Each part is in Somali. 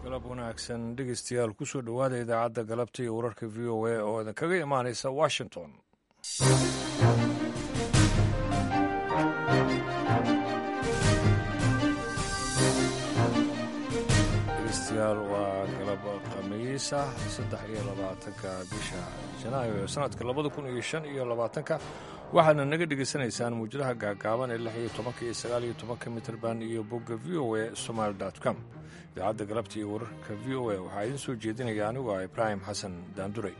galab wanaagsan dhegeystayaal kusoo dhowaada idaacadda galabta iyo wararka v o a oo idinkaga imaanaysa washington dhegeystayaal waa galab khamiis ah saddex iyo labaatanka bisha janaayo ee sanadka labada kun iyo shan iyo labaatanka waxaadna naga dhegaysanaysaan muujadaha gaagaaban ee lix iyo tobanka iyo sagaal iyo tobanka mitrband iyo bogga v o a somaali com idaacadda galabta iyo wararka v o a waxaa idiin soo jeedinaya anigu ah ibraahim xasan daanduray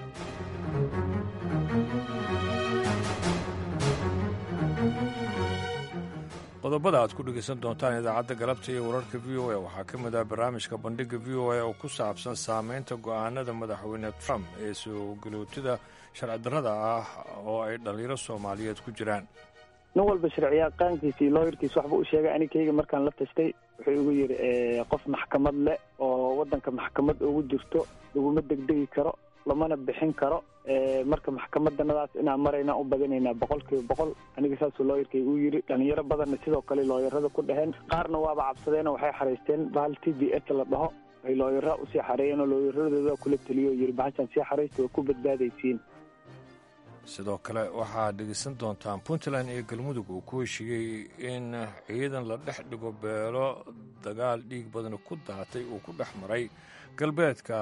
qodobada aad ku dhegaysan doontaan idaacadda galabta iyo wararka v o a waxaa ka mid ah barnaamijka bandhigga v o a oo ku saabsan saameynta go'aanada madaxweyne trump ee soo galootida sharcidarrada ah oo ay dhallinyaro soomaaliyeed ku jiraan nin walba sharciyaqaankiisa iyo looyarkiisa waxba u sheegay anikayga markaan la tashtay wuxuu igu yidhi qof maxkamad leh oo waddanka maxkamad ugu jirto laguma degdegi karo lamana bixin karo marka maxkamadanadaas inaan maraynaan u badinaynaa boqol kiiba boqol aniga saasuu looyarkay uu yidhi dhalinyaro badanna sidoo kale looyarada ku dheheen qaarna waaba cabsadeen oo waxay xaraysteen bahal t b s la dhaho ay looyara usii xareeyeen oo looyaradooda kula teliyo yidhi bahashaan sii xaraysta waa ku badbaadaysiin sidoo kale waxaad dhegeysan doontaan puntland iyo galmudug uu ku heshiiyey in ciidan la dhex dhigo beelo dagaal dhiig badani ku daatay uu ku dhex maray galbeedka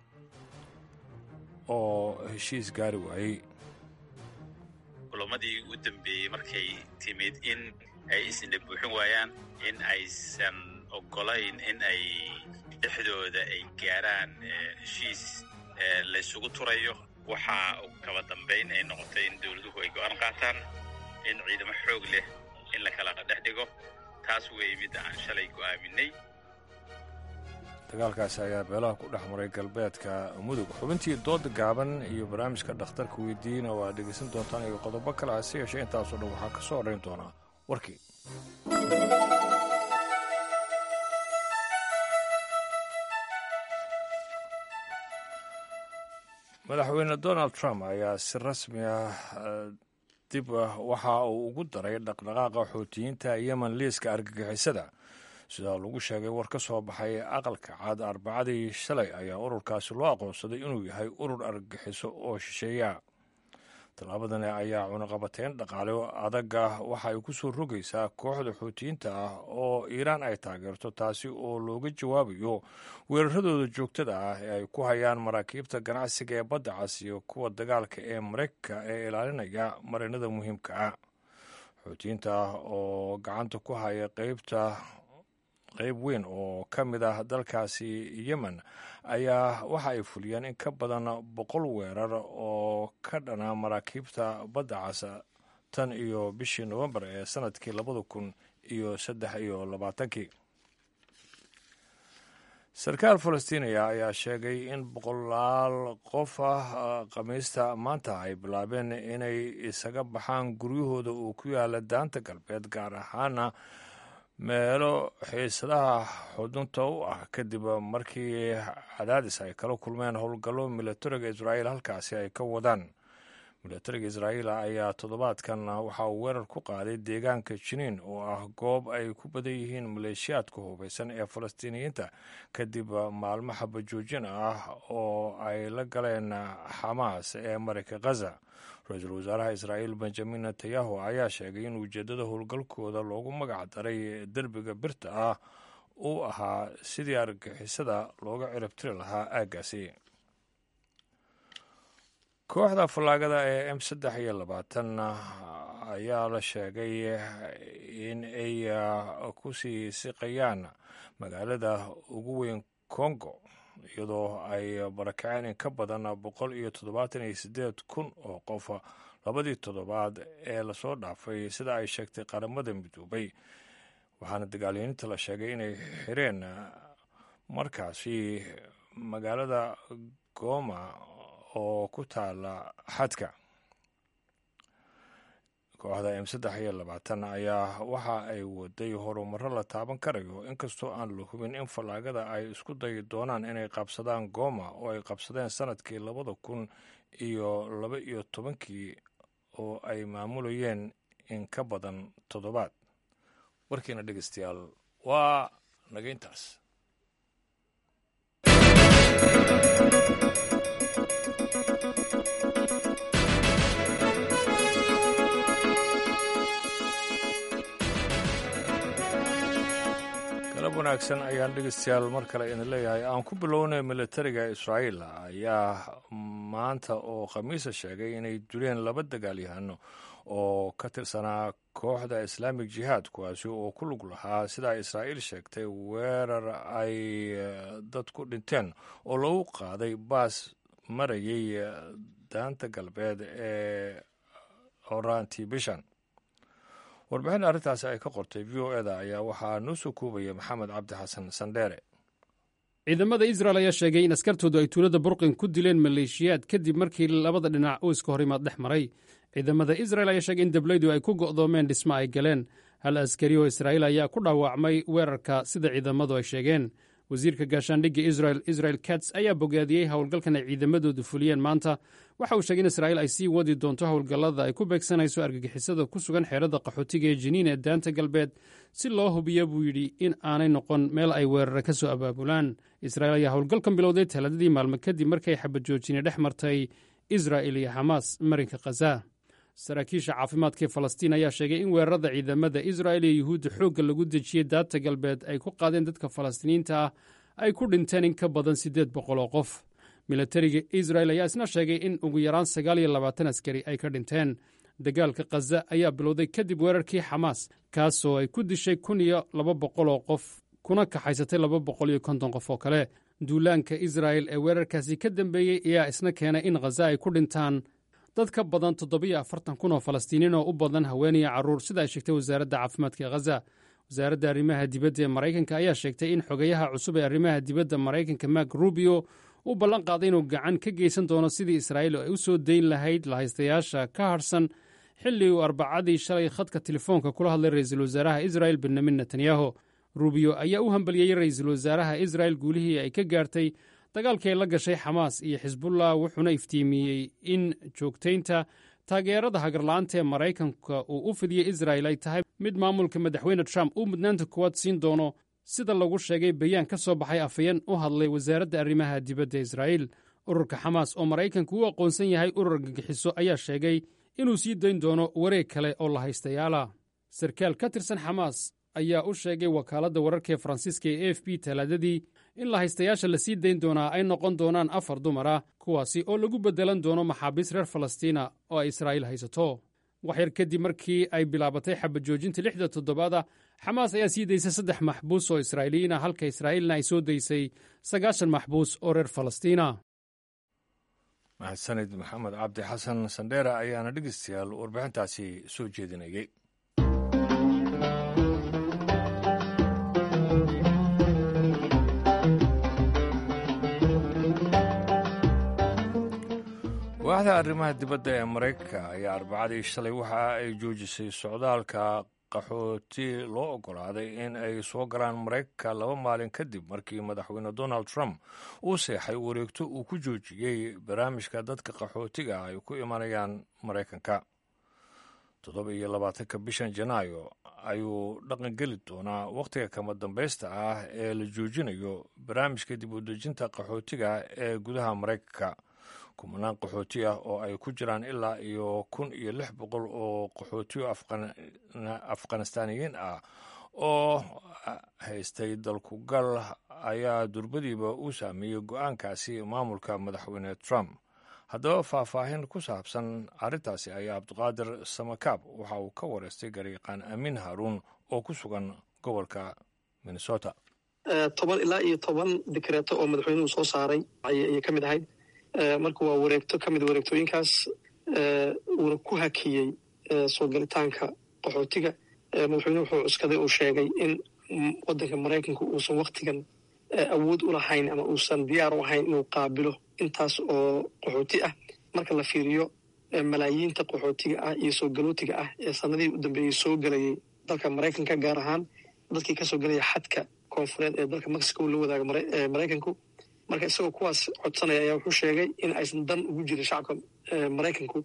oo heshiis gaari waayey kulamadii u dambeeyey markay timid in ay isna buuxin waayaan in aysan ogolayn in ay dhexdooda ay gaaraan heshiis laysugu turayo waxaa kaba dambayn ay noqotay in dowladuhu ay go'aan qaataan in ciidamo xoog leh in la kala dhex dhigo taas weeye midda aan shalay go'aaminay dagaalkaasi ayaa beelaha ku dhex maray galbeedka mudug xubintii dooda gaaban iyo barnaamijka dhakhtarka weydiiyeyna waa dhegaysan doontaan iyo qodobo kale hase yeeshee intaasoo dhan waxaa ka soo horrayn doonaa warkii madaxweyne donald trump ayaa si rasmi ah dib waxa uu ugu daray dhaqdhaqaaqa xootiyiinta yemen liiska argagixisada sidaa lagu sheegay war ka soo baxay aqalka cad arbacadii shalay ayaa ururkaasi loo aqoonsaday inuu yahay urur argagixiso oo shisheeya tallaabadani ayaa cunaqabateyn dhaqaale adaga waxa ay ku soo rogaysaa kooxda xuutiyiinta ah oo iiraan ay taageerto taasi oo looga jawaabayo weeraradooda joogtada ah ee ay ku hayaan maraakiibta ganacsiga ee badda cas iyo kuwa dagaalka ee maraykanka ee ilaalinaya marinada muhiimka ah xuutiyiinta ah oo gacanta ku haya qeybta qayb weyn oo ka mid ah dalkaasi yemen ayaa waxa ay fuliyeen in ka badan boqol weerar oo ka dhana maraakiibta badda casa tan iyo bishii nowembar ee sanadkii labada kun iyo saddex iyo labaatankii sarkaal falastiiniya ayaa sheegay in boqolaal qof ah khamiista maanta ay bilaabeen inay isaga baxaan guryahooda uu ku yaala daanta galbeed gaar ahaana meelo xiisadaha xudunta u ah kadib markii cadaadis ay kala kulmeen howlgallo milatariga israa'iil halkaasi ay ka wadaan milatariga israa'iil ayaa toddobaadkan waxa uu weerar ku qaaday deegaanka jiniin oo ah goob ay ku badan yihiin maleeshiyaadka hubaysan ee falastiiniyiinta kadib maalmo xabajoojin ah oo ay la galeen xamaas ee marayka khaza ra-iisul wasaaraha israa'iil benjamin netanyahu ayaa sheegay in ujeeddada howlgalkooda loogu magac daray derbiga birta ah uu ahaa sidii argagixisada looga ciribtiri lahaa aaggaasi kooxda fallaagada ee m saddex iyo labaatan ayaa la sheegay in ay ku sii siqayaan magaalada ugu weyn congo iyadoo ay barakaceen in ka badan boqol iyo toddobaatan iyo siddeed kun oo qof labadii toddobaad ee lasoo dhaafay sida ay sheegtay qaramada midoobay waxaana dagaalyaninta la sheegay inay xireen markaasi magaalada goma oo ku taala xadka kooxda m saddex iyo labaatan ayaa waxa ay waday horumaro la taaban karayo inkastoo aan la hubin in fallaagada ay isku dayi doonaan inay qabsadaan gooma oo ay qabsadeen sanadkii labada kun iyo laba iyo tobankii oo ay maamulayeen in ka badan toddobaad warkiina dhegeystayaal waa naga intaas wanaagsan ayaan dhegeystayaal mar kale idin leeyahay aan ku bilownay militariga israa'iil ayaa maanta oo khamiisa sheegay inay duleen laba dagaalyahano oo ka tirsanaa kooxda islaamik jihaad kuwaasi oo ku lug lahaa sidaa israa'iil sheegtay weerar ay dad ku dhinteen oo lagu qaaday baas marayay daanta galbeed ee horaantii bishan warbixin arrintaasi ay ka qortay v o eda ayaa waxaa noo soo koobaya maxamed cabdi xasan sandheere ciidamada israel ayaa sheegay in askartoodu ay tuulada burqin ku dileen maleeshiyaad kadib markii labada dhinac uu iska hor imaad dhex maray ciidamada israel ayaa sheegay in deblaydu ay ku go'doomeen dhismo ay galeen hal askari oo israa'iil ayaa ku dhaawacmay weerarka sida ciidamadu ay sheegeen wasiirka gaashaandhigga israel israel kats ayaa bogaadiyey howlgalkan ay ciidamadoodu fuliyeen maanta waxa uu sheegay in israa'iil ay sii wadi doonto howlgallada ay ku beegsanayso argagixisada ku sugan xeerada qaxootiga ee jiniin ee daanta galbeed si loo hubiya buu yidhi in aanay noqon meel ay weerare ka soo abaabulaan israa'iil ayaa howlgalkan bilowday talaadadii maalmo kadib markay xabajoojine dhex martay israa'il iyo xamaas marinka khaza saraakiisha caafimaadka ee falastiin ayaa sheegay in weerarada ciidamada israa'il iyo yuhuudda xoogga lagu dejiyey daata galbeed ay ku qaadeen dadka falastiiniyiinta ah ay ku dhinteen in ka badan siddeed boqol oo qof milatariga israel ayaa isna sheegay in ugu yaraan sagaal iyo labaatan askari ay ka dhinteen dagaalka khaza ayaa bilowday kadib weerarkii xamaas kaasoo ay ku dishay kun iyo laba boqol oo qof kuna kaxaysatay laba boqol iyo konton qof oo kale duulaanka israa'el ee weerarkaasi ka dambeeyey ayaa isna keenay in khaza ay ku dhintaan dad ka badan toddobiyo afartan kun oo falastiiniin oo u badan haweeniya carruur sida ay sheegtay wasaaradda caafimaadka ee khaza wasaaradda arrimaha dibadda ee maraykanka ayaa sheegtay in xogayaha cusub ee arrimaha dibadda maraykanka mak rubio uu ballan qaaday inuu gacan ka geysan doono sidii israa'iil ay u soo dayn lahayd lahaystayaasha ka hadhsan xilli uu arbacadii shalay khadka telefoonka kula hadlay ra'iisul wasaaraha israa'il benyamin netanyahu rubio ayaa u hambalyeeyey ra'iisul wasaaraha israa'il guulihii ay ka gaartay dagaalkii ay la gashay xamaas iyo xisbullah wuxuuna iftiimiyey in joogtaynta taageerada hagarla'aanta ee maraykanka uu u fidiyey israa'il ay tahay mid maamulka madaxweyne trump uu mudnaanta kuwaad siin doono sida lagu sheegay bayaan ka soo baxay afhayeen u hadlay wasaaradda arrimaha dibadda israa'iil ururka xamaas oo maraykanku u aqoonsan yahay urur gagixiso ayaa sheegay inuu sii dayn doono wareeg kale oo la haystayaala sarkaal ka tirsan xamaas ayaa u sheegay wakaaladda wararka ee faransiiska ee a f b talaadadii in lahaystayaasha la sii dayn doonaa ay noqon doonaan afar dumar ah kuwaasi oo lagu beddelan doono maxaabiis reer falastiina oo ay israa'iil haysato waxyar kadib markii ay bilaabatay xabajoojinta lixda toddobaada xamaas ayaa sii daysay saddex maxbuus oo israa'iiliyiin ah halka israa'iilna ay soo daysay sagaashan maxbuus oo reer falastiina mahadsanid maxamed cabdi xasan sandheera ayaana dhegeystayaal warbixintaasi soo jeedinayay waaxda arrimaha dibadda ee maraykanka ayaa arbacadii shalay waxa ay joojisay socdaalka qaxooti loo oggolaaday in ay soo galaan maraykanka laba maalin kadib markii madaxweyne donald trump uu seexay wareegto uu ku joojiyey barnaamijka dadka qaxootiga ay ku imanayaan maraykanka toddoba iyo labaatanka bishan janaayo ayuu dhaqan geli doonaa wakhtiga kama dambaysta ah ee la joojinayo barnaamijka dib u dejinta qaxootiga ee gudaha maraykanka kumanaan qaxooti ah oo ay ku jiraan ilaa iyo kun iyo lix boqol oo qaxootiyo afghanistaaniyiin ah oo haystay dalkugal ayaa durbadiiba u saameeyey go-aankaasi maamulka madaxweyne trump haddaba faahfaahin ku saabsan arrintaasi ayaa cabdiqaadir samakaab waxa uu ka wareystay garyaqaan amiin haaruun oo ku sugan gobolka minnesota toban ilaa iyo toban dikreeto oo madaxweynuhu soo saaray ayay ka mid ahayd marka waa wareegto ka mid wareegtooyinkaas uuna ku hakiyey soo galitaanka qaxootiga madaxweynuhu wuxuu cuskaday uu sheegay in waddanka maraykanka uusan waktigan awood u lahayn ama uusan diyaar u ahayn inuu qaabilo intaas oo qaxooti ah marka la fiiriyo malaayiinta qaxootiga ah iyo soo galootiga ah ee sanadihii u dambeeyey soo gelayay dalka maraykanka gaar ahaan dadkii kasoo gelaya xadka koonfureed ee dalka mexico la wadaaga maraykanku marka isagoo kuwaas codsanaya ayaa wuxuu sheegay in aysan dan ugu jirin shacabka maraykanku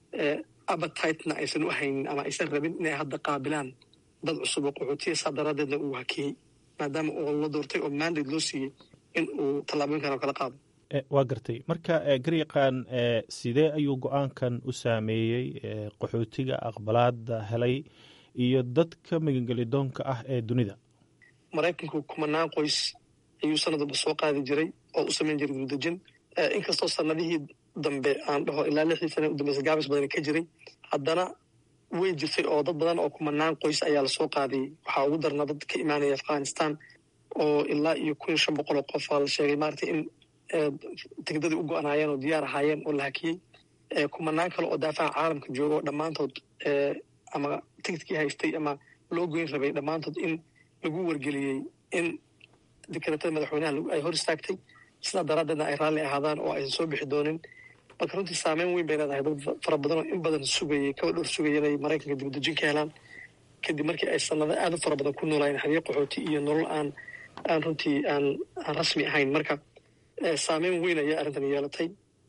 abatitena aysan u haynin ama aysan rabin inay hadda qaabilaan dad cusub oo qaxootiya saa daraadeedna uu hakiyey maadaama oo la doortay oo mandate loo siiyey in uu tallaabooyinkan oo kala qaado waa gartay marka garyaqaan sidee ayuu go-aankan u saameeyey qaxootiga aqbalaada helay iyo dadka magangelidoonka ah ee dunida maraykanku kumanaan qoys ayuu sanadba soo qaadi jiray oo u samayn jiray dibadejin inkastoo sanadihii dambe aan dhaho ilaa lixdii sana u dambeysa gaabis badan ka jiray haddana way jirtay oo dad badan oo kumanaan qoys ayaa lasoo qaadiyey waxaa ugu darnaa dad ka imaanaya afghanistan oo ilaa iyo kun iyo shan boqol oo qof aa la sheegay maaragtay in tigdadii u go-anaayeen oo diyaar ahaayeen oo la hakiyey kumanaan kale oo daafaha caalamka jooga oo dhammaantood ama tigidkii haystay ama loo goyn rabay dhammaantood in lagu wargeliyey in dekretada madaxweynaha ay hor istaagtay sidaa daraaddeedna ay raalli ahaadaan oo aysan soo bixi doonin marka runtii saameyn weyn bay leedahay dad fara badan oo in badan sugayay kaba dhowr sugaya inay maraykanka dibadejin ka helaan kadib markii ay sanado aad u fara badan ku noolaayeen xariiq qaxooti iyo nolol aan aan runtii aan aan rasmi ahayn marka saameyn weyn ayaa arrintan yeelatay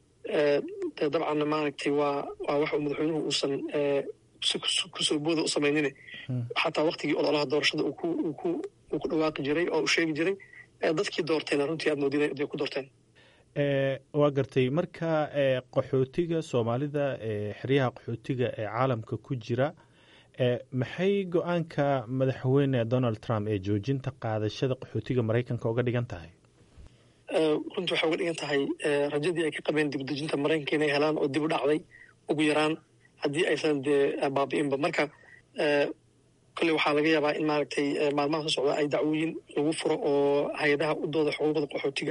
de dabcanna maaragtay waa waa wax uu madaxweynuhu uusan kusoo booda u samaynin xataa waktigii ololaha doorashada uu ku uu ku uu ku dhawaaqi jiray oo uu sheegi jiray dadkii doortayna runtii aad moodin inay ku doorteen waa gartay marka qaxootiga soomaalida xeryaha qaxootiga ee caalamka ku jira maxay go-aanka madaxweyne donald trump ee joojinta qaadashada qaxootiga maraykanka uga dhigan tahay runtii waxay uga dhigan tahay rajadii ay ka qabeen dibadejinta maraykanka inay helaan oo dib u dhacday ugu yaraan haddii aysan dee baabi'inba marka kolley waxaa laga yaabaa in maaragtay maalmaha soo socda ay dacwooyin lagu furo oo hay-adaha u dooda xuquuqda qaxootiga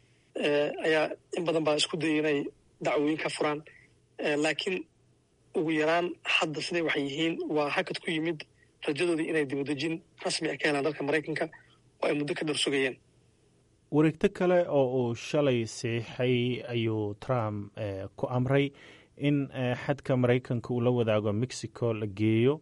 ayaa in badan baa isku dayay inay dacwooyin ka furaan laakiin ugu yaraan hadda siday waxay yihiin waa hakad ku yimid rajadoodii inay dibadejin rasmi ah ka helaan dalka maraykanka oo ay muddo ka dhor sugayeen wareegto kale oo uu shalay siixay ayuu trump ku amray in xadka maraykanka uu la wadaago mexico la geeyo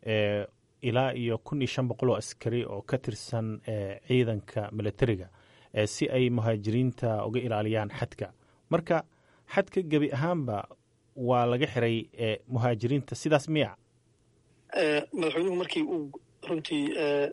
ilaa iyo kun iyo shan boqol oo askari oo ka tirsan ciidanka militariga si ay muhaajiriinta uga ilaaliyaan xadka marka xadka gebi ahaanba waa laga xiray muhaajiriinta sidaas miya madaxweynuhu markii uu runtii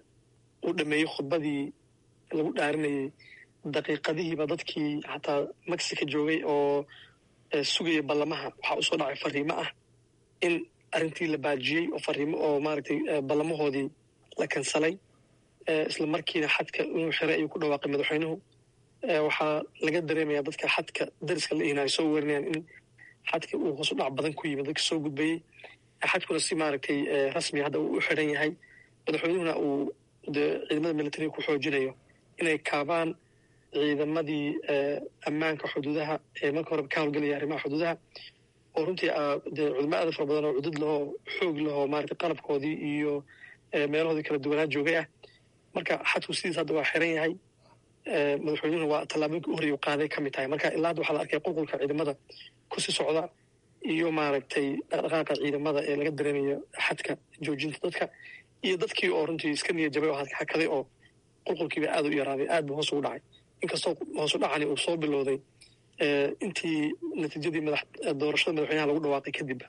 uu dhameeyey khudbadii lagu dhaarinayey daqiiqadihiiba dadkii xataa mexico joogay oo sugaya ballamaha waxaa usoo dhacay fariimo ah in arrintii la baajiyey oo fariimo oo maaragtay ballamahoodii la kansalay isla markiina xadka inuu xiray ayuu ku dhawaaqay madaxweynuhu waxaa laga dareemayaa dadka xadka dariska la ihinaayo soo weerinayaan in xadka uu hoos u dhac badan ku yimid dadka soo gudbayey xadkuna si maaragtay rasmiga hadda uu u xiran yahay madaxweynuhuna uu de ciidamada militariga ku xoojinayo inay kaabaan ciidamadii ammaanka xuduudaha ee marka horeba ka howlgelaya arrimaha xuduudaha oo runtii dee cudamo aada fara badan oo cudud lahoo xoog lahoo maaragtay qalabkoodii iyo meelahoodii kala duwanaa joogay ah marka xadku sidiis hadda waa xiran yahay madaxweynuhuna waa tallaabooyinka u horreya qaaday ka mid tahay marka ilaa hadda waxaa la arkay qulqulka ciidamada kusii socda iyo maaragtay dhaqdhaqaaqa ciidamada ee laga dareemayo xadka joojinta dadka iyo dadkii oo runtii iska niya jabay oo hakaday oo qulqulkiiba aada u yaraaday aad buu hoos ugu dhacay inkastoo hoosu dhacani uu soo bilowday intii natiijadii doorashada madaxweynaha lagu dhawaaqay kadibba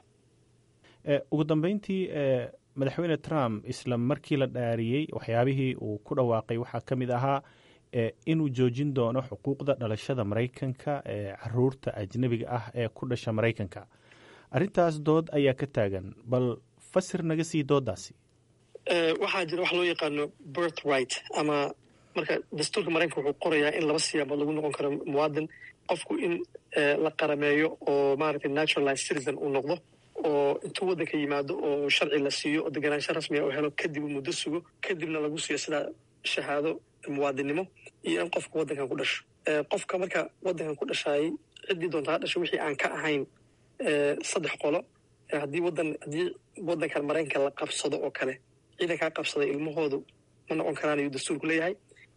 ugu dambeyntii madaxweyne trump isla markii la dhaariyey waxyaabihii uu ku dhawaaqay waxaa ka mid ahaa inuu joojin doono xuquuqda dhalashada maraykanka ee caruurta ajnebiga ah ee ku dhasha maraykanka arrintaas dood ayaa ka taagan bal fasir naga sii doodaasi waxaa jira wax loo yaqaano birth right ama marka dastuurka maraykanka wuxuu qorayaa in laba siyaabood lagu noqon karo muwaadin qofku in la qarameeyo oo maaragtay naturalized citizen uu noqdo oo intuu waddanka yimaado oo sharci la siiyo oo deganaansho rasmiga u helo kadib uu muddo sugo kadibna lagu siiyo sidaa shahaado muwaadinnimo iyo in qofka waddankan ku dhasho qofka marka waddankan ku dhashaayay ciddii doonta ha dhasho wixii aan ka ahayn saddex qolo haddii wadan haddii waddankan maraykanka la qabsado oo kale ciidankaa qabsaday ilmahoodu ma noqon karaan ayuu dastuurku leeyahay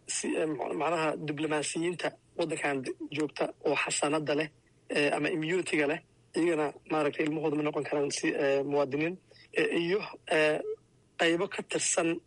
macnaha diblomaasiyiinta waddankan joogta oo xasanada leh ama immunitiga leh iyagana maaragtay ilmahooda ma noqon karaan si muwaadiniin iyo qaybo ka tirsan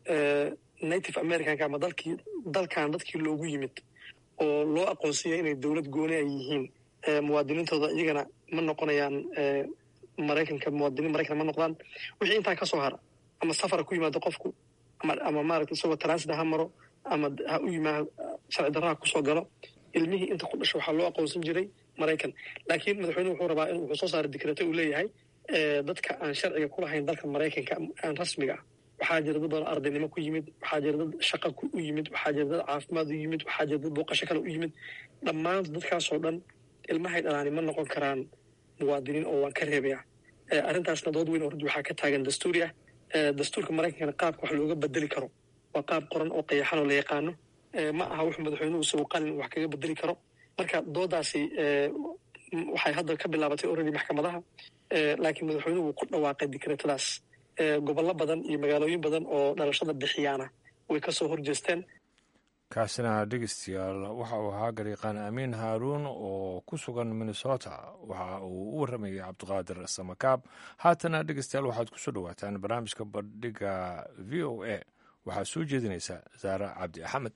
native americanka ama dalkii dalkan dadkii loogu yimid oo loo aqoonsanya inay dowlad gooni ay yihiin muwaadiniintooda iyagana ma noqonayaan maraykanka muwaadiniin maraykan ma noqdaan wixii intaa ka soo hara ama safara ku yimaado qofku ama ama maaragtay isagoo transit ha maro ama ha u yimaa sharci darraha kusoo galo ilmihii inta ku dhasho waxaa loo aqoonsan jiray maraykan laakiin madaxweynuhu wuxuu rabaa in wuxuu soo saaray dikrato uu leeyahay dadka aan sharciga ku lahayn dalka maraykanka aan rasmiga ah waxaa jira dad badan ardaynimo ku yimid waxaa jira dad shaqa u yimid waxaa jira dad caafimaad u yimid waxaa jira dad booqasho kale u yimid dhammaan dadkaasoo dhan ilmahay dhalaani ma noqon karaan muwaadiniin oo waan ka reebaya arrintaasna dood weyn oo runti waxaa ka taagan dastuuri ah dastuurka maraykankana qaabka wax looga bedeli karo waa qaab qoran oo qayaxan oo la yaqaano ma aha wuxuu madaxweynuhu isagu qalin wax kaga bedeli karo marka doodaasi waxay hadda ka bilaabatay already maxkamadaha laakiin madaxweynuhu wuu ku dhawaaqay dikreetadaas gobollo badan iyo magaalooyin badan oo dhalashada bixiyaana way ka soo horjeesteen kaasina dhegeystayaal waxa uu ahaa gariiqaan amiin haaruun oo ku sugan minnesota waxa uu u warramayay cabdiqaadir samakaab haatana dhegeystayaal waxaad kusoo dhowaataan barnaamijka bandhiga v o a waxaa soo jeedinaysa saare cabdi axmed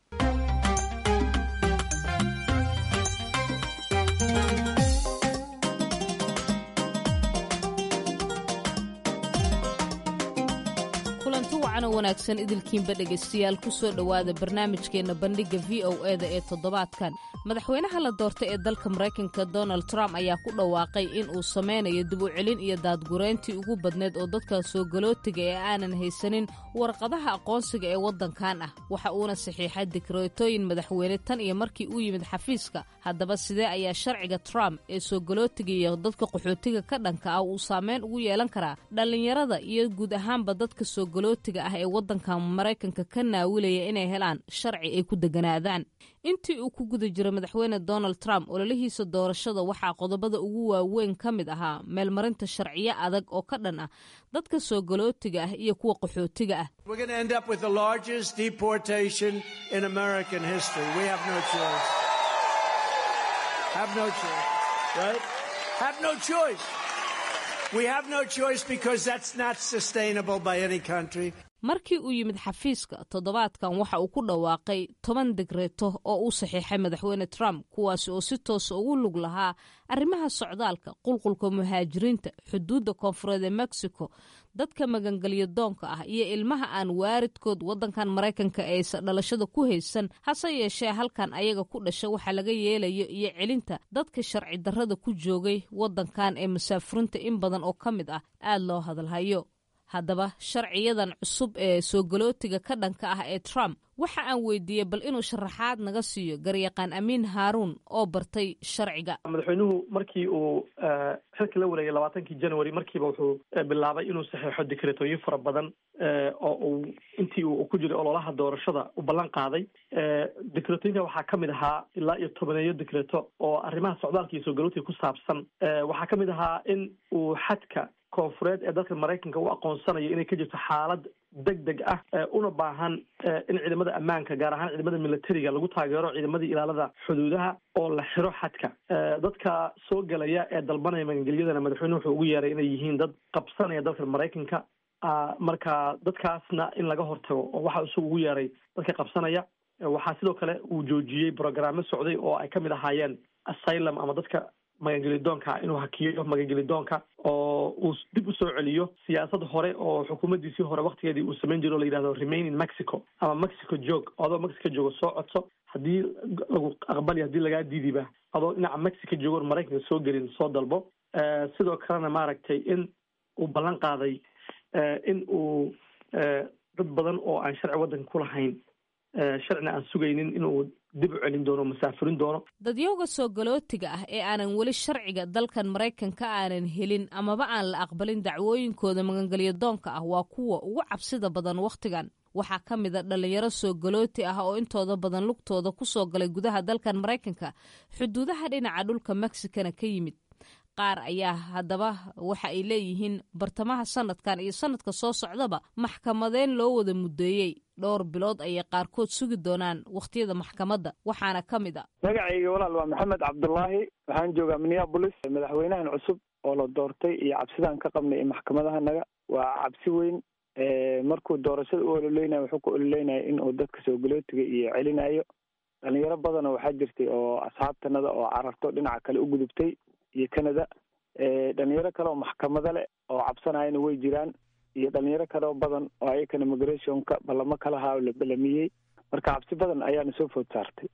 kulanti wacan oo wanaagsan idilkiinba dhegaystayaal ku soo dhowaada barnaamijkeenna bandhigga v o eda ee toddobaadkan madaxweynaha la doortay ee dalka maraykanka donald trump ayaa ku dhawaaqay in uu sameynayo dib u celin iyo daadgureyntii ugu badneed oo dadka soo galootiga ee aanan haysanin warqadaha aqoonsiga ee waddankan ah waxa uuna saxiixay dikreetooyin madaxweyne tan iyo markii uu yimid xafiiska haddaba sidee ayaa sharciga trump ee soo galootiga iyo dadka qaxootiga ka dhanka ah uu saameyn ugu yeelan karaa dhallinyarada iyo guud ahaanba dadka soo galootiga ah ee waddanka maraykanka ka naawilaya inay helaan sharci ay ku deganaadaan intii uu ku guda jiro madaxweyne donald trump ololihiisa doorashada waxaa qodobada ugu waaweyn ka mid ahaa meelmarinta sharciyo adag oo ka dhan ah dadka soo galootiga ah iyo kuwa qaxootiga ah markii uu yimid xafiiska toddobaadkan waxa uu ku dhawaaqay toban digreeto oo uu saxiixay madaxweyne trump kuwaasi oo si toosa ugu lug lahaa arrimaha socdaalka qulqulka muhaajiriinta xuduudda koonfureed ee mexico dadka magangelyo doonka ah iyo ilmaha aan waaridkood waddankan maraykanka aysa dhalashada ku haysan hase yeeshee halkan ayaga ku dhasha waxa laga yeelayo iyo celinta dadka sharci darrada ku joogay waddankan ee masaafurinta in badan oo ka mid ah aad loo hadalhayo haddaba sharciyadan cusub ee soo galootiga ka dhanka ah ee trump waxa aan weydiiyey bal inuu sharaxaad naga siiyo garyaqaan amiin haaruun oo bartay sharciga madaxweynuhu markii uu xilka la wareegay labaatankii january markiiba wuxuu bilaabay inuu saxeexo dikreetooyin fara badan oo uu intii uu ku jiray ololaha doorashada u ballan qaaday dikreetooyinka waxaa ka mid ahaa ilaa iyo tobaneeyo dikreeto oo arrimaha socdaalka iyo soo galootiga ku saabsan waxaa ka mid ahaa in uu xadka koonfureed ee dalka maraykanka u aqoonsanayo inay ka jirto xaalad deg deg ah una baahan in ciidamada ammaanka gaar ahaan ciidamada militariga lagu taageero ciidamadii ilaalada xuduudaha oo la xiro xadka dadka soo gelaya ee dalbanaya magangelyadana madaxweyne wuxuu ugu yeeray inay yihiin dad qabsanaya dalka maraykanka marka dadkaasna in laga hortago oo waxa isagu ugu yeeray dadka qabsanaya waxaa sidoo kale uu joojiyey brogrammo socday oo ay ka mid ahaayeen asylum ama dadka magangelidoonka inuu hakiyo magangelidoonka oo uu dib u soo celiyo siyaasad hore oo xukuumaddiisii hore waktigeedii uu samayn jiro o la yidhahdo remain in mexico ama mexico joog adoo mexico joogo soo codso haddii lagu aqbali haddii lagaa diidiba adoo dhinaca mexico joogo maraykanka soo gelin soo dalbo sidoo kalena maaragtay in uu ballan qaaday in uu dad badan oo aan sharci waddanka ku lahayn sharcina aan sugaynin inuu dib u celin doono masaafurin doono dadyowga soo galootiga ah ee aanan weli sharciga dalkan maraykanka aanan helin amaba aan la aqbalin dacwooyinkooda magangelyo doonka ah waa kuwa ugu cabsida badan wakhtigan waxaa ka mid a dhallinyaro soo galooti ah oo intooda badan lugtooda ku soo galay gudaha dalkan maraykanka xuduudaha dhinaca dhulka mexicana ka yimid qaar ayaa haddaba waxa ay leeyihiin bartamaha sanadkan iyo sanadka soo socdaba maxkamadeen loo wada muddeeyey dhowr bilood ayay qaarkood sugi doonaan wakhtiyada maxkamadda waxaana ka mid a magacayga walaal waa maxamed cabdulaahi waxaan joogaa minneabolis madaxweynahan cusub oo la doortay iyo cabsidaan ka qabnay ee maxkamadahanaga waa cabsi weyn markuu doorashada u ololeynaya wuxuu ku ololeynaya in uu dadka soo galootiga iyo celinayo dhalinyaro badanoo waxaa jirtay oo asxaabtanada oo cararto dhinaca kale u gudubtay iyo canada dhalinyaro kale oo maxkamado leh oo cabsanayana way jiraan iyo dhalinyaro kale oo badan oo ayakana migrationka ballamo kalahaa oo la belamiyey marka cabsi badan ayaana soo food saartay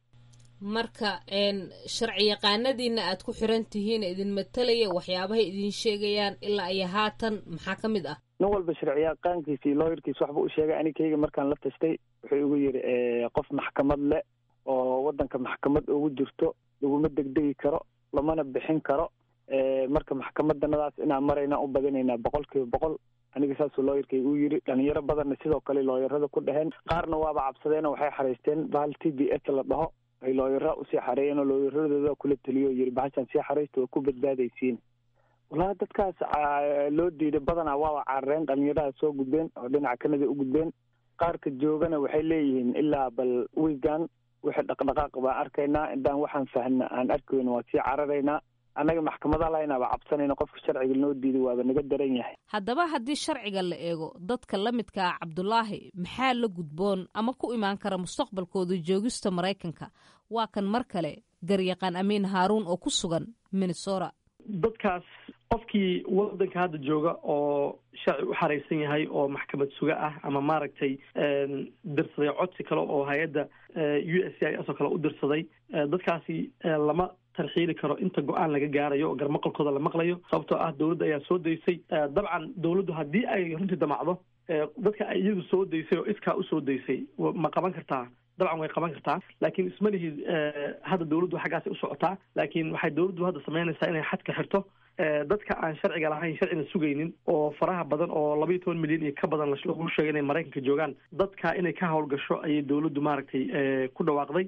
marka sharci yaqaanadiina aad ku xiran tihiin idin matalaya waxyaabahay idin sheegayaan ilaa iyo haatan maxaa ka mid ah nin walba sharciyaqaankiisa iyo looyarkiisa waxba u sheegay anikayga markaan la tastay wuxuu igu yidhi qof maxkamad leh oo waddanka maxkamad ugu jirto laguma degdegi karo lamana bixin karo marka maxkamadanadaas inaan maraynaa u badinaynaa boqol kiiba boqol aniga saasuu looyarkayga u yidhi dhalinyaro badanna sidoo kale looyarada ku dheheen qaarna waaba cabsadeen oo waxay xaraysteen bahal t b s la dhaho ay looyara usii xareeyeen oo looyaradooda kula taliyo o yidhi bahashaan sii xaraysta waa ku badbaadaysiin walahi dadkaas loo diiday badanaa waaba carareen dhalinyaraha soo gudbeen oo dhinaca kanada u gudbeen qaarka joogana waxay leeyihiin ilaa bal wiigan wixii dhaqdhaqaaq baan arkaynaa indaan waxaan fahna aan arki weyna waa sii cararaynaa annaga maxkamada lahaynaaba cabsanayna qofka sharciga noo diiday waaba naga daran yahay haddaba haddii sharciga la eego dadka la midka ah cabdulaahi maxaa la gudboon ama ku imaan kara mustaqbalkooda joogista maraykanka waa kan mar kale garyaqaan amiin haaruun oo ku sugan minnesota dadkaas qofkii wadanka hadda jooga oo sharci u xaraysan yahay oo maxkamad suga ah ama maaragtay dirsaday codsi kale oo hay-adda u s c i s oo kale u dirsaday dadkaasi lama tarxiili karo inta go-aan laga gaarayo oo garmaqalkooda la maqlayo sababtoo ah dowladda ayaa soo daysay dabcan dowladdu haddii ay runtii damacdo dadka ay iyadu soo daysay oo iskaa usoo daysay ma qaban kartaa dabcan way qaban kartaa laakiin isma lihid hadda dowladdu xaggaasay u socotaa laakiin waxay dowladdu hadda samaynaysaa inay xadka xirto dadka aan sharciga lahayn sharcina sugaynin oo faraha badan oo laba iyo toban milyan iyo ka badan lagu sheegay inay maraykanka joogaan dadka inay ka howlgasho ayay dowladdu maaragtay ku dhawaaqday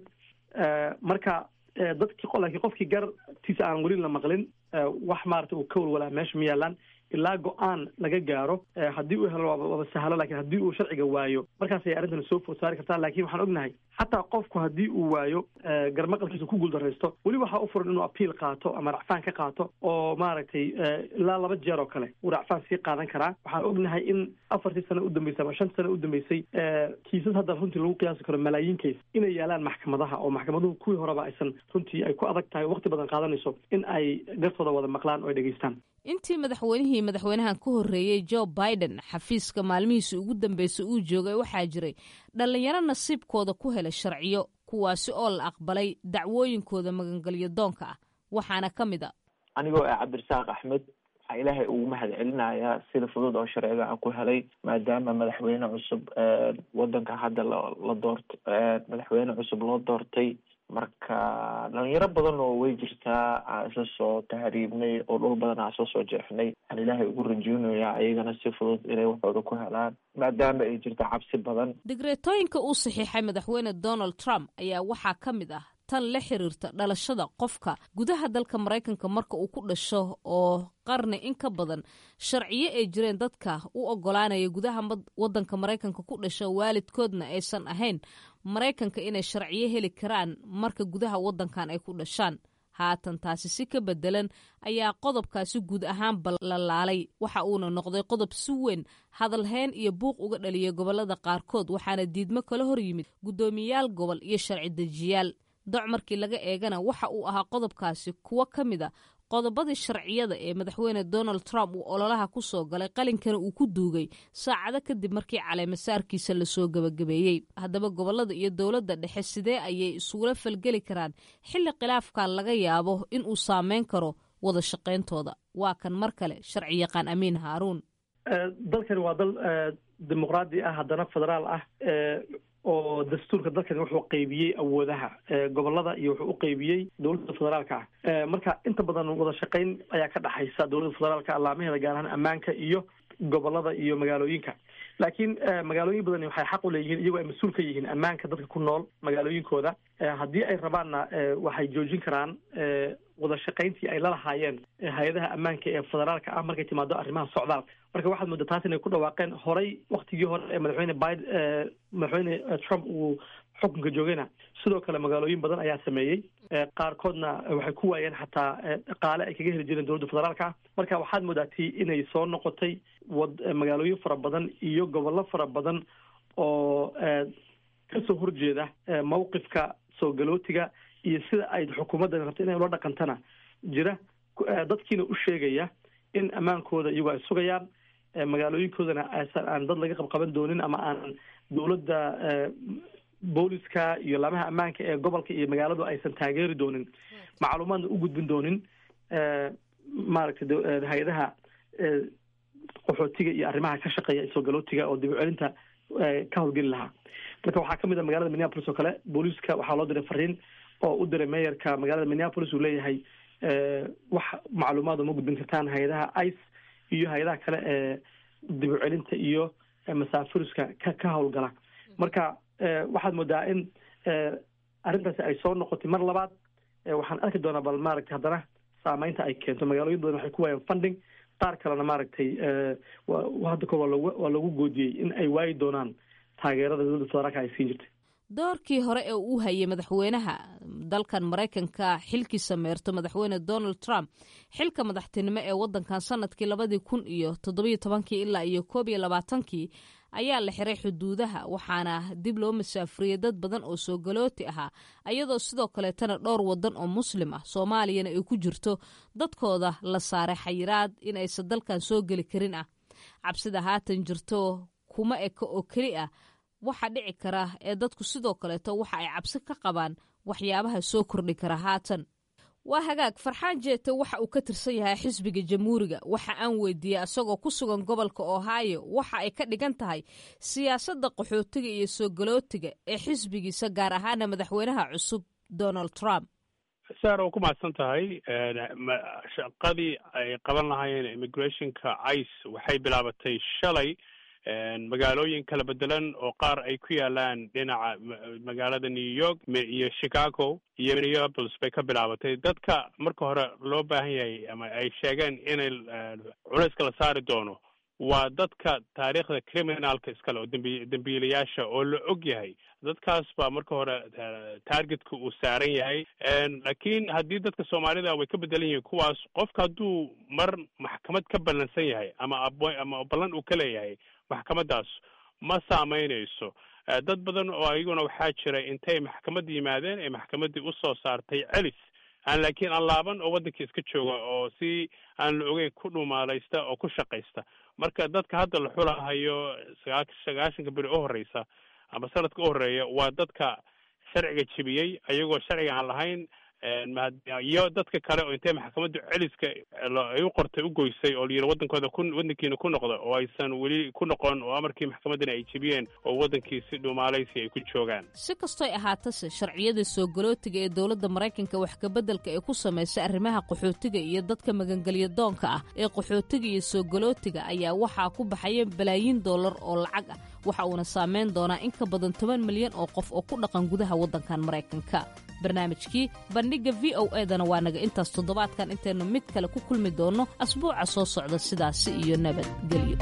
marka dadki laakiin qofkii gartiisa aan welin la maqlin wax maarata uu ka walwalaa meesha ma yaalaan ilaa go-aan laga gaaro haddii uu helo waaba sahlo lakin haddii uu sharciga waayo markaas ayay arrintan soo food saari kartaa lakin waxaan ognahay xataa qofku haddii uu waayo garmaqalkiisa ku guuldaraysto weli waxaa u furan inuu apiil qaato ama racfaan ka qaato oo maaragtay ilaa laba jeer oo kale uu racfaan sii qaadan karaa waxaan ognahay in afartii sano udambeysay ama shantii sano udambeysay kiisas hadda runtii lagu qiyaasi karo malaayiin kays inay yaalaan maxkamadaha oo maxkamaduhu kuwii horeba aysan runtii ay ku adag tahay waqti badan qaadanayso in ay gartooda wada maqlaan oo ay dhegeystaan intii madaxweynihii madaxweynahan ka horreeyey joe biden xafiiska maalmihiisii ugu dambeysay uu joogay waxaa jiray dhallinyaro nasiibkooda ku helay sharciyo kuwaasi oo la aqbalay dacwooyinkooda magangelyo doonka ah waxaana ka mid a anigoo ah cabdirasaaq axmed waxaa ilaahay ugu mahad celinayaa sida fudud oo sharciga aan ku helay maadaama madaxweyne cusub wadanka hadda la doort madaxweyne cusub loo doortay marka dhalinyaro badan oo way jirtaa aan isla soo tahriibnay oo dhul badan aan isla soo jeexnay aan ilaahay ugu rajoonayaa ayagana si fudud inay waxooda ku helaan maadaama ay jirto cabsi badan digreetooyinka uu saxiixay madaxweyne donald trump ayaa waxaa ka mid ah tan la xiriirta dhalashada qofka gudaha dalka maraykanka marka uu ku dhasho oo qarni in ka badan sharciyo ay jireen dadka u ogolaanaya gudaha wadanka maraykanka ku dhasha waalidkoodna aysan ahayn maraykanka inay sharciyo heli karaan marka gudaha wadankan ay ku dhashaan haatan taasi si ka bedelan ayaa qodobkaasi guud ahaan ballalaalay waxa uuna noqday qodob si weyn hadalhayn iyo buuq uga dhaliyay gobolada qaarkood waxaana diidmo kala hor yimid guddoomiyayaal gobol iyo sharci dejiyaal doc markii laga eegana waxa uu ahaa qodobkaasi kuwo ka mid a qodobadii sharciyada ee madaxweyne donald trump uu ololaha ku soo galay qalinkana uu ku duugay saacado kadib markii caleemasaarkiisa lasoo gebagabeeyey haddaba gobolada iyo dowladda dhexe sidee ayay isugula falgeli karaan xilli khilaafkan laga yaabo in uu saameyn karo wada shaqayntooda waa kan mar kale sharci yaqaan amiin haaruun dalkani waa dal dimuqraadi ah haddana federaal ah oo dastuurka dalkani wuxuu qeybiyey awoodaha gobolada iyo wuxuu u qeybiyey dowladda federaalka ah marka inta badan wada shaqayn ayaa ka dhexaysa dowladda federaalka allaamaheeda gaar ahaan ammaanka iyo gobolada iyo magaalooyinka laakiin magaalooyin badani waxay xaq u leeyihiin iyagoo ay mas-uul ka yihiin ammaanka dadka ku nool magaalooyinkooda haddii ay rabaanna waxay joojin karaan wada shaqayntii ay lalahaayeen hay-adaha ammaanka ee federaalka ah markay timaado arrimaha socdaalka marka waxaad moodaa taas inay ku dhawaaqeen horay waktigii hore ee madaxweyne bid madaxweyne trump uu xukunka joogayna sidoo kale magaalooyin badan ayaa sameeyey qaarkoodna waxay ku waayeen xataa dhaqaale ay kaga heli jireen dowladda federaalka ah marka waxaad moodaa tii inay soo noqotay wad magaalooyin fara badan iyo gobollo fara badan oo kasoo horjeeda mawqifka soo galootiga iyo sida ay xukuumaddan rabta inay ula dhaqantana jira dadkiina u sheegaya in ammaankooda iyagoo ay sugayaan magaalooyinkoodana aan dad laga qabqaban doonin ama aan dowladda booliska iyo laamaha ammaanka ee gobolka iyo magaaladu aysan taageeri doonin macluumaadna u gudbin doonin maaragtay hay-adaha qaxootiga iyo arrimaha ka shaqeeya soo galootiga oo dib u celinta ka howlgeli lahaa marka waxaa kamid a magaalada minneapolis oo kale booliiska waxaa loo diray fariin oo u diray meeyarka magaalada minneapolis uu leeyahay wax macluumaad uma gudbin kartaan hay-adaha ice iyo hay-adaha kale ee dib u celinta iyo masaafuriska ka ka howlgala marka waxaad moodaa in arrintaasi ay soo noqotay mar labaad waxaan arki doonaa bal maaragtay haddana saameynta ay keento magaalooyin badan waxay ku waayaan funding qaar kalena maaragtay hadda kor waa loogu waa loogu goodiyey in ay waayi doonaan taageerada dowladda federaalka ay siin jirtay doorkii hore ee uu hayay madaxweynaha dalkan maraykanka xilkiisa meerto madaxweyne donald trump xilka madaxtinimo ee wadankan sanadkii labadii kun iyo toddobiyo tobankii ilaa iyo koob iyo labaatankii ayaa la xiray xuduudaha waxaana dib loo masaafuriyey dad badan oo soo galooti ahaa ayadoo sidoo kaleetana dhowr wadan oo muslim ah soomaaliyana ay ku jirto dadkooda la saaray xayiraad in aysan dalkan soo geli karin ah cabsida haatan jirto kuma eka oo keli ah waxa dhici kara ee dadku sidoo kaleeto waxa ay cabsi ka qabaan waxyaabaha soo kordhi kara haatan waa hagaag farxaan jeete waxa uu ka tirsan yahay xisbiga jamhuuriga waxa aan weydiiyey isagoo ku sugan gobolka ohio waxa ay ka dhigan tahay siyaasadda qaxootiga iyo soo galootiga ee xisbigiisa gaar ahaana madaxweynaha cusub donald trump saar oo ku mahadsan tahay shaqadii ay qaban lahaayeen immigrationka ice waxay bilaabatay shalay magaalooyin kala bedelan oo qaar ay ku yaalaan dhinaca magaalada new york iyo chicago iyo minneapolis bay ka bilaabatay dadka marka hore loo baahan yahay ama ay sheegeen inay culayska la saari doono waa dadka taariikhda criminalka iskale oo dembi dembiilayaasha oo la og yahay dadkaas baa marka hore targetka uu saaran yahay laakiin haddii dadka soomaalida way ka bedelan yihiin kuwaas qofka hadduu mar maxkamad ka ballansan yahay ama ama ballan uu ka leeyahay maxkamadaas ma saameynayso dad badan oo ayaguna waxaa jira intay maxkamad yimaadeen ee maxkamaddii usoo saartay celis aan laakiin aan laaban oo waddankii iska jooga oo si aan la ogeyn ku dhumaalaysta oo ku shaqaysta marka dadka hadda la xulahayo sagaa sagaashanka beri u horeysa ama sanadka u horeeya waa dadka sharciga jebiyey ayagoo sharciga aan lahayn iyo dadka kale oo intay maxkamadda celiska ay u qortay u goysay oo layidhi waddankooda ku waddankiina ku noqda oo aysan weli ku noqon oo amarkii maxkamaddana ay jebiyeen oo waddankii si dhumaalaysi ay ku joogaan si kastoy ahaatase sharciyada soo galootiga ee dowladda maraykanka wax kabeddelka ee ku samaysay arrimaha qaxootiga iyo dadka magangelya doonka ah ee qaxootiga iyo soo galootiga ayaa waxaa ku baxaya balaayiin dollar oo lacag ah waxa uuna saameyn doonaa in ka badan toban milyan oo qof oo ku dhaqan gudaha waddankan maraykanka barnaamijkii bandhigga v o edana waa naga intaas toddobaadkan intaynu mid kale ku kulmi doonno asbuuca soo socda sidaasi iyo nabadgelyo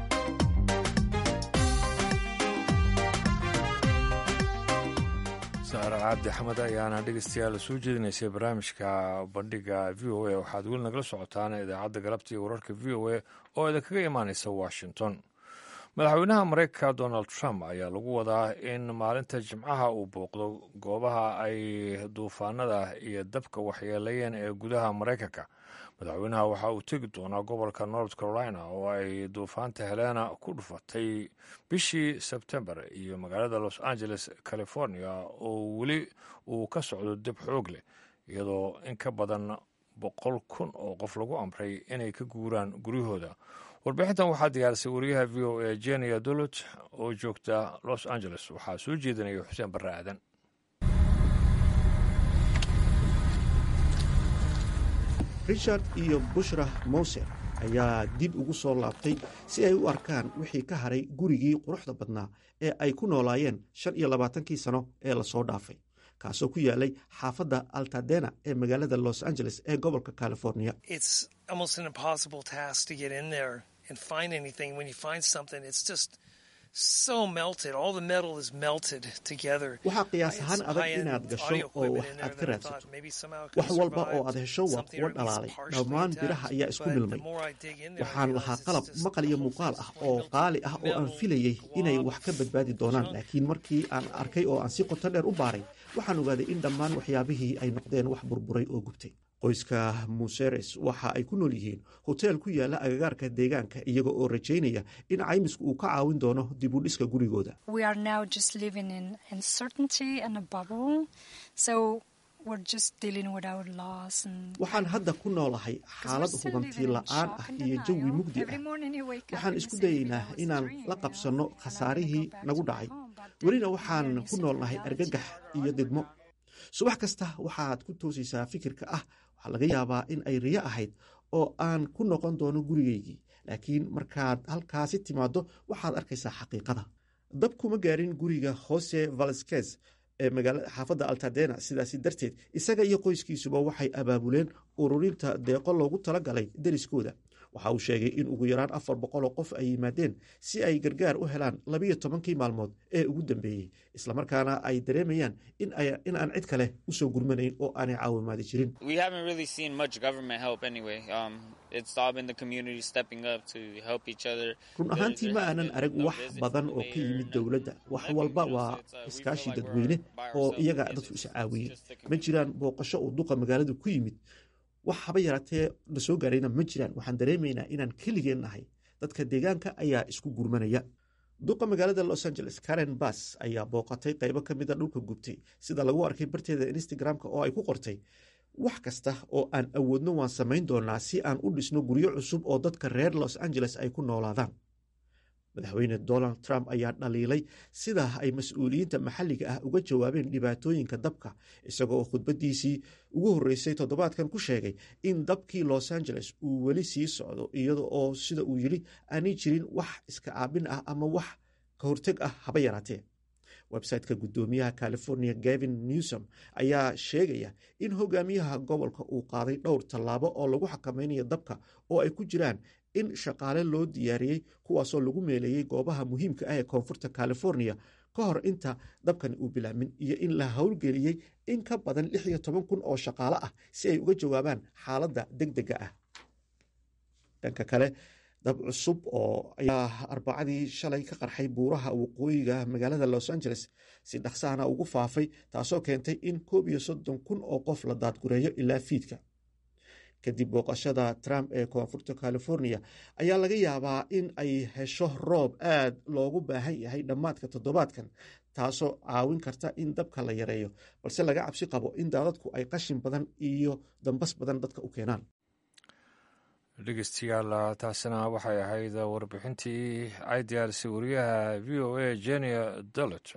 saare cabdi axmed ayaana dhegeystayaal soo jeedinaysay barnaamijka bandhigga v o a waxaad weli nagala socotaan idaacadda galabta iyo wararka v o a oo idinkaga imaanaysa washington madaxweynaha mareykanka donald trump ayaa lagu wadaa in maalinta jimcaha uu booqdo goobaha ay duufaanada iyo dabka waxyeelayeen ee gudaha maraykanka madaxweynaha waxa uu tegi doonaa gobolka north carolina oo ay duufaanta helena ku dhufatay bishii sebtembar iyo magaalada los angeles california oo weli uu ka socdo dab xoog leh iyadoo in ka badan boqol kun oo qof lagu amray inay ka guuraan guryahooda warbixintan waxaa diyaarisay wariyaha v o a jenia dolot oo joogta los angeles waxaa soo jeedinaya xuseen barre aadan richard iyo bushra mowser ayaa dib ugu soo laabtay si ay u arkaan wixii ka haray gurigii quruxda badnaa ee ay ku noolaayeen shan iyo labaatankii sano ee lasoo dhaafay kaasoo ku yaalay xaafadda altadena ee magaalada los angeles ee gobolka california waxaa qiyaas ahaan adag inaad gasho oo wax aad ka raadsato wax walba oo aad hesho waa kuwo dhalaalay dhammaan biraha ayaa isku milmay waxaan lahaa qalab maqal iyo muuqaal ah oo qaali ah oo aan filayey inay wax ka badbaadi doonaan laakiin markii aan arkay oo aan si qoto dheer u baaray waxaan ogaaday in dhammaan waxyaabihii ay noqdeen wax burburay oo gubtay qoyska museres waxa ay ku nool yihiin hoteel ku yaala agagaarka deegaanka iyaga oo rajaynaya in caymisku uu ka caawin doono dib u dhiska gurigooda waxaan hadda ku noolahay xaalad hubantii la'aan ah iyo jawi mugdi ah waxaan isku dayaynaa inaan la qabsanno khasaarihii nagu dhacay welina waxaan ku noolnahay argagax iyo didmo subax kasta waxaad ku toosaysaa fikirka ah waxaa laga yaabaa in ay riyo ahayd oo aan ku noqon doono gurigaygii laakiin markaad halkaasi timaaddo waxaad arkaysaa xaqiiqada dab kuma gaarin guriga jose valskes ee magaalada xaafadda altadena sidaasi darteed isaga iyo qoyskiisuba waxay abaabuleen ururinta deeqo loogu talagalay deriskooda waxa uu sheegay in ugu yaraan afar boqoloo qof ay yimaadeen si ay gargaar u helaan labiyo tobankii maalmood ee ugu dambeeyey islamarkaana ay dareemayaan in aan cid kale usoo gurmanayn oo aanay caawimaadi jirin run ahaantii ma aanan arag wax badan oo ka yimid dowladda wax walba waa iskaashi dadweyne oo iyaga dadku is caawiyey ma jiraan booqasho uu duqa magaaladu ku yimid wax haba yaraatee na soo gaarayna ma jiraan waxaan dareemaynaa inaan keligeen nahay dadka deegaanka ayaa isku gurmanaya duqa magaalada los angeles karen bass ayaa booqatay qaybo ka mida dhulka gubtay sida lagu arkay barteeda instagram-ka oo ay ku qortay wax kasta oo aan awoodno waan samayn doonaa si aan u dhisno guryo cusub oo dadka reer los angeles ay ku noolaadaan madaxweyne donald trump ayaa dhaliilay sidaa ay mas-uuliyiinta maxalliga ah uga jawaabeen dhibaatooyinka dabka isagoo khudbadiisii ugu horreysay toddobaadkan ku sheegay in dabkii los angeles uu weli sii socdo iyada oo sida uu yidhi aanay jirin wax iska caabin ah ama wax ka horteg ah haba yaraatee websiteka guddoomiyaha california gavin newsom ayaa sheegaya in hogaamiyaha gobolka uu qaaday dhowr tallaabo oo lagu xakamaynayo dabka oo ay ku jiraan in shaqaale loo diyaariyey kuwaasoo lagu meeleeyey goobaha muhiimka ah ee koonfurta california ka hor inta dabkani uu bilaamin iyo in la howlgeliyey in ka badan lix iyo toban kun oo shaqaale ah si ay uga jawaabaan xaaladda deg dega ah dhanka kale dab cusub oo ayaa arbacadii shalay ka qarxay buuraha waqooyiga magaalada los angeles si dhaqsahana ugu faafay taasoo keentay in koob iyo soddon kun oo qof la daadgureeyo ilaa fiidka kadib booqashada trump ee koonfurta california ayaa laga yaabaa in ay hesho roob aad loogu baahan yahay dhammaadka toddobaadkan taasoo caawin karta in dabka la yareeyo balse laga cabsi qabo in daadadku ay qashin badan iyo dambas badan dadka u keenaan dhegeystayaal taasina waxay ahayd warbixintii ay diyaarisay wariyaha v o a jenia dolet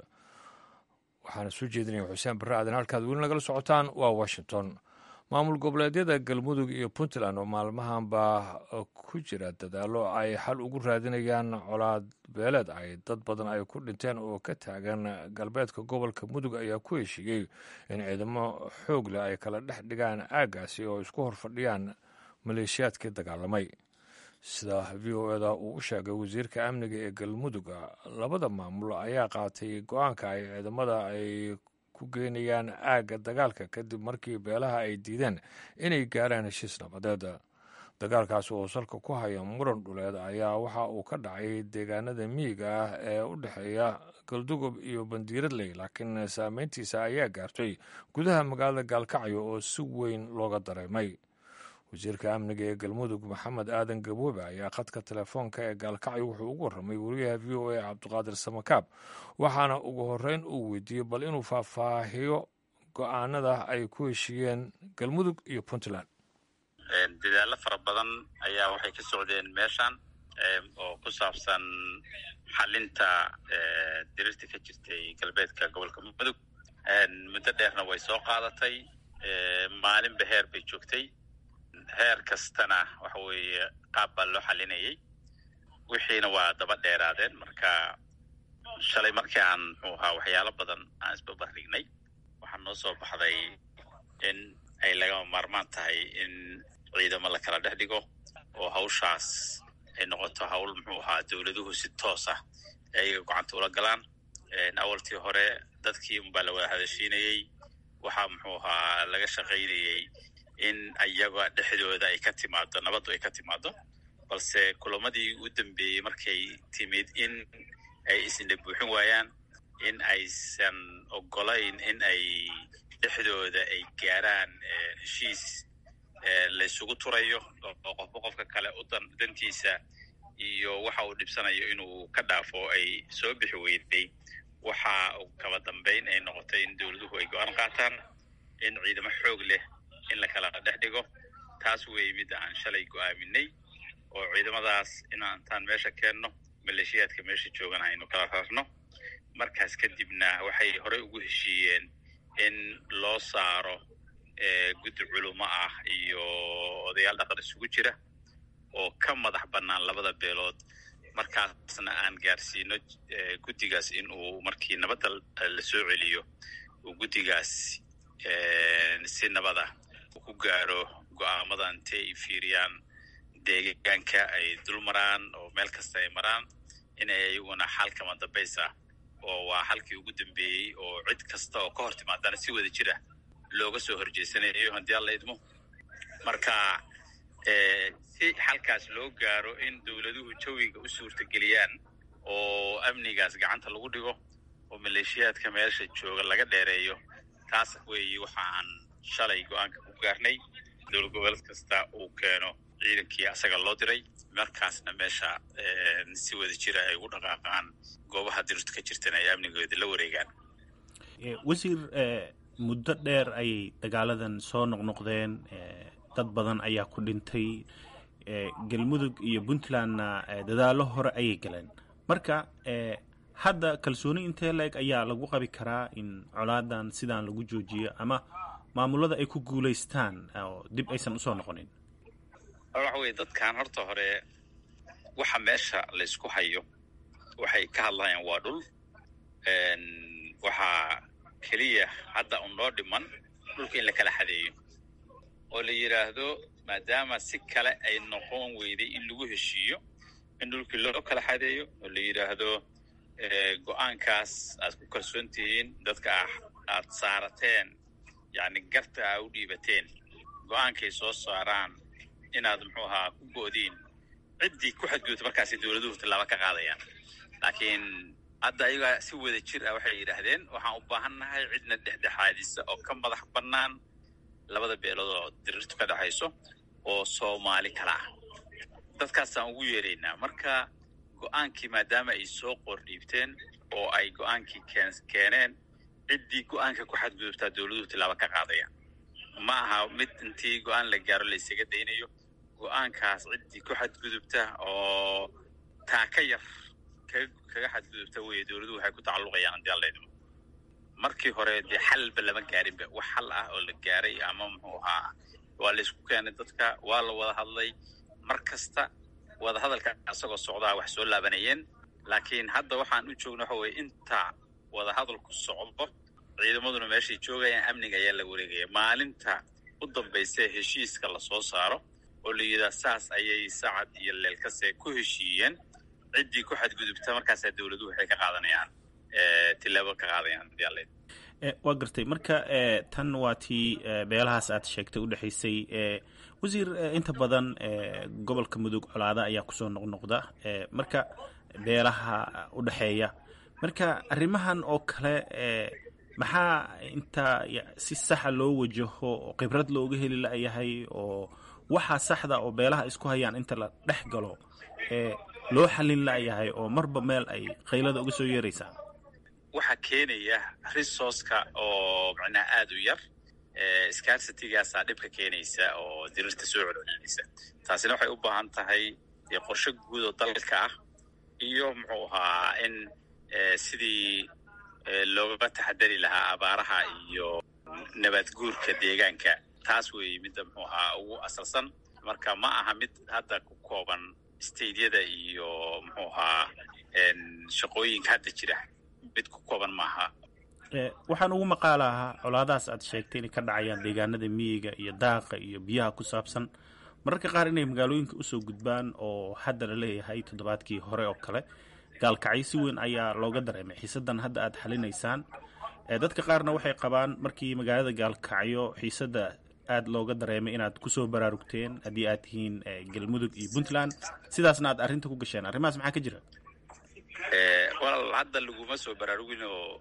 waxaana soo jeedinaya xuseen barre aadan halkaad weli nagala socotaan waa washington maamul goboleedyada galmudug iyo puntland oo maalmahanba ku jira dadaallo ay xal ugu raadinayaan colaad beeleed ay dad badan ay ku dhinteen oo ka taagan galbeedka gobolka mudug ayaa ku heshiiyey in ciidamo xoog leh ay kala dhex dhigaan aaggaasi oo isku horfadhiyaan maleeshiyaadkii dagaalamay sida v o eda uu u sheegay wasiirka amniga ee galmuduga labada maamul ayaa qaatay go-aanka ay ciidamada ay ku geynayaan aagga dagaalka kadib markii beelaha ay diideen inay gaaraan heshiis nabadeed dagaalkaas oo salka ku haya muran dhuleed ayaa waxa uu ka dhacay deegaanada miyiga ah ee u dhexeeya galdugob iyo bandiiradley laakiin saameyntiisa ayaa gaartay gudaha magaalada gaalkacyo oo si weyn looga dareemay wasiirka amniga ee galmudug maxamed aadan gaboobe ayaa khadka telefoonka ee gaalkacyo wuxuu ugu warramay wariyaha v o a cabdiqaadir samakaab waxaana ugu horreyn uu weydiiyey bal inuu faahfaahiyo go-aanada ay ku heshiiyeen galmudug iyo puntland dadaallo fara badan ayaa waxay ka socdeen meeshan oo ku saabsan xalinta dirirta ka jirtay galbeedka gobolka mudug muddo dheerna way soo qaadatay maalinba heer bay joogtay heer kastana waxa weeye qaab baa loo xalinayay wixiina waa daba dheeraadeen marka shalay markii aan muxuu ahaa waxyaalo badan aan isbabardhignay waxaa noo soo baxday in ay lagama maarmaan tahay in ciidamo la kala dhex dhigo oo hawshaas ay noqoto hawl muxuu ahaa dowladuhu si toos ah ayaga gocanta ula galaan awaltii hore dadkii unbaa la wada hadashiinayey waxaa muxuu ahaa laga shaqaynayey in ayaga dhexdooda ay ka timaado nabaddu ay ka timaado balse kulamadii u dambeeyey markay timid in ay isna buuxin waayaan in aysan ogolayn in ay dhexdooda ay gaaraan heshiis laysugu turayo oo qofba qofka kale u dantiisa iyo waxa uu dhibsanayo inuu ka dhaafo ay soo bixi weyday waxa kaba dambayn ay noqotay in dowladuhu ay go-aan qaataan in ciidamo xoog leh in la kala dhex dhigo taas weeye midda aan shalay go'aaminay oo ciidamadaas inantaan meesha keenno maleeshiyaadka meesha joogana aynu kala rarno markaas kadibna waxay horey ugu heshiiyeen in loo saaro guddi culumo ah iyo odayaal dhaqan isugu jira oo ka madax bannaan labada beelood markaasna aan gaarsiino guddigaas in uu markii nabadda la soo celiyo uu guddigaas si nabada uu ku gaaro go'aamada intay ay fiiriyaan deegaanka ay dul maraan oo meel kasta ay maraan inay iyaguna xal kama dambaysa oo waa xalkii ugu dambeeyey oo cid kasta oo ka hor timaadana si wada jira looga soo horjeesanayo haddii alla idmo marka si xalkaas loo gaaro in dowladuhu jawiga u suurtageliyaan oo amnigaas gacanta lagu dhigo oo maleeshiyaadka meesha jooga laga dheereeyo taas weeye waxa aan shalay go-aanka ku gaarnay dowlad goboleed kasta uu keeno ciidankii asaga loo diray markaasna meesha si wada jira ay ugu dhaqaaqaan goobaha dirtu ka jirtana ay amnigooda la wareegaan wasiir muddo dheer ayay dagaaladan soo noqnoqdeen dad badan ayaa ku dhintay galmudug iyo puntlandna dadaallo hore ayay galeen marka hadda kalsooni intee la-eg ayaa lagu qabi karaa in colaadan sidaan lagu joojiyo ama maamulada ay ku guulaystaan oo dib aysan usoo noqonin waxa weye dadkan horta hore waxa meesha laysku hayo waxay ka hadlayaan waa dhul waxaa keliya hadda un noo dhiman dhulka in la kala xadeeyo oo la yidhaahdo maadaama si kale ay noqon weyday in lagu heshiiyo in dhulkii loo kala xadeeyo oo la yidhaahdo go-aankaas aad ku kalsoon tihiin dadka aad saarateen yacni garta aa u dhiibateen go-aankay soo saaraan inaad muxuu ahaa ku go'diin ciddii ku xadgudubta markaasay dowladuhu tallaabo ka qaadayaan laakiin hadda ayagaa si wada jir ah waxay yidhaahdeen waxaan u baahannahay cidna dhexdhexaadisa oo ka madax bannaan labada beelood oo dirirtu ka dhexayso oo soomaali kala ah dadkaasaan ugu yeeraynaa marka go-aankii maadaama ay soo qordhiibteen oo ay go-aankii keeneen ciddii go-aanka ku xadgudubtaa dowladuhu tallaabo ka qaadayaan ma aha mid intii go-aan la gaaro la ysaga daynayo go-aankaas ciddii ku xadgudubta oo taa ka yar kaga xadgudubta weye dowladuhu waxay ku tacalluqayaan haddii alla idmo markii hore dee xalba lama gaarinba wax xal ah oo la gaaray ama muxuu ahaa waa la isku keenay dadka waa la wada hadlay mar kasta wada hadalka isagoo socdaa wax soo laabanayeen laakiin hadda waxaan u joogna waxa weye inta wada hadalku socdo ciidamaduna meeshay joogayaan amniga ayaa la wareegaya maalinta u dambaysa heshiiska lasoo saaro oo la yidhaha saas ayay sacad iyo leelkase ku heshiiyeen ciddii ku xadgudubta markaasaa dowladuhu waxay ka qaadanayaan tilaabo ka qaadayaan hadii waa gartay marka tan waa tii beelahaas aad sheegtay udhexaysay wasiir inta badan gobolka mudug colaada ayaa kusoo noqnoqda marka beelaha udhexeeya marka arrimahan oo kale maxaa inta si saxa loo wajaho oo khibrad looga heli layahay oo waxaa saxda oo beelaha isku hayaan inta la dhex galo loo xallin layahay oo marba meel ay qaylada uga soo yeeraysaa waxaa keenaya resourceka oo macnaha aada u yar scarcitygaasaa dhibka keenaysa oo dirirta soo celcelinaysa taasina waxay u baahan tahay qorshe guud oo dalka ah iyo muxuu ahaa in sidii looga taxadari lahaa abaaraha iyo nabad guurka deegaanka taas weeye midda muxuu ahaa ugu asalsan marka ma aha mid hadda ku kooban stadeyada iyo muxuu ahaa shaqooyinka hadda jira mid ku kooban maaha waxaan ugu maqaalahaa colaadahaas aad sheegtay inay ka dhacayaan deegaanada miyiga iyo daaqa iyo biyaha ku saabsan mararka qaar inay magaalooyinka usoo gudbaan oo hadda la leeyahay toddobaadkii hore oo kale gaalkacyo si weyn ayaa looga dareemay xiisadan hadda aad xalinaysaan dadka qaarna waxay qabaan markii magaalada gaalkacyo xiisada aad looga dareemay inaad kusoo baraarugteen haddii aad tihiin galmudug iyo puntland sidaasna aad arrinta ku gasheen arrimahaas maxaa ka jira walaal hadda laguma soo baraarugin oo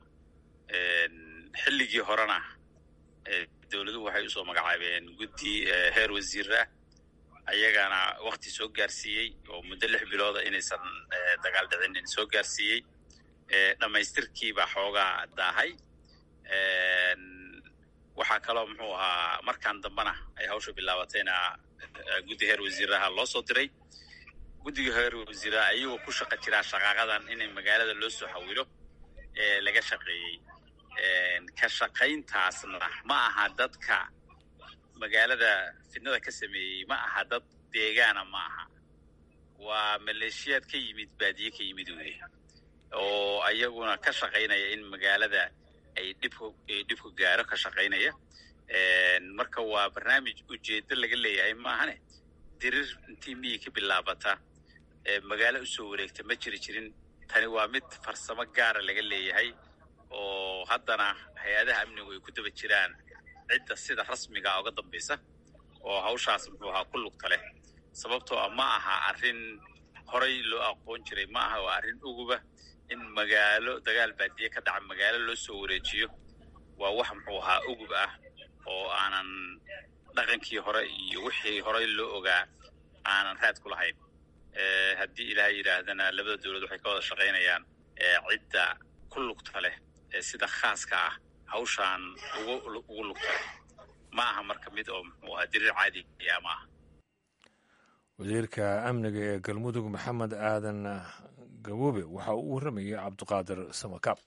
xilligii horena dowladuhu waxay usoo magacaabeen guddi heer wasiirah ayagana wakti soo gaarsiiyey oo muddo lix bilooda inaysan dagaal dhicinin soo gaarsiiyey dhammaystirkiibaa xoogaa daahay waxaa waxaa kaloo muxuu ahaa markaan dambena ay hawsha bilaabatayna guddi heer wasiiraha loo soo diray guddiga heer wasiiraha ayagoo ku shaqa jiraa shaqaaqadan in magaalada loo soo xawilo ee laga shaqeeyey ka shaqayntaasna ma aha dadka magaalada fidnada ka sameeyey ma aha dad deegaana ma aha waa maleeshiyaad ka yimid baadiye ka yimid wey oo ayaguna ka shaqaynaya in magaalada ay dhibku dhibku gaaro ka shaqaynaya marka waa barnaamij ujeedo laga leeyahay maahane dirir intii miyi ka bilaabata magaalo usoo wareegta ma jiri jirin tani waa mid farsamo gaara laga leeyahay oo haddana hay-adaha amnigu ay ku daba jiraan cidda sida rasmiga uga dambaysa oo hawshaas muxuu ahaa ku lugta leh sababtoo ah ma aha arrin horay loo aqoon jiray ma aha waa arrin uguba in magaalo dagaal baadiye ka dhaca magaalo loo soo wareejiyo waa wax muxuu ahaa ugub ah oo aanan dhaqankii hore iyo wixii horey loo ogaa aanan raad ku lahayn haddii ilaahay yidhaahdana labada dowlad waxay ka wada shaqaynayaan cidda ku lugta leh ee sida khaaska ah hawshaan ugu ugu lugta leh ma aha marka mid oo muxuu ahaa diriir caadiya ma aha wasiirka amniga ee galmudug maxamed aadan gaboobe waxa uu u warramayay cabdiqaadir samakaab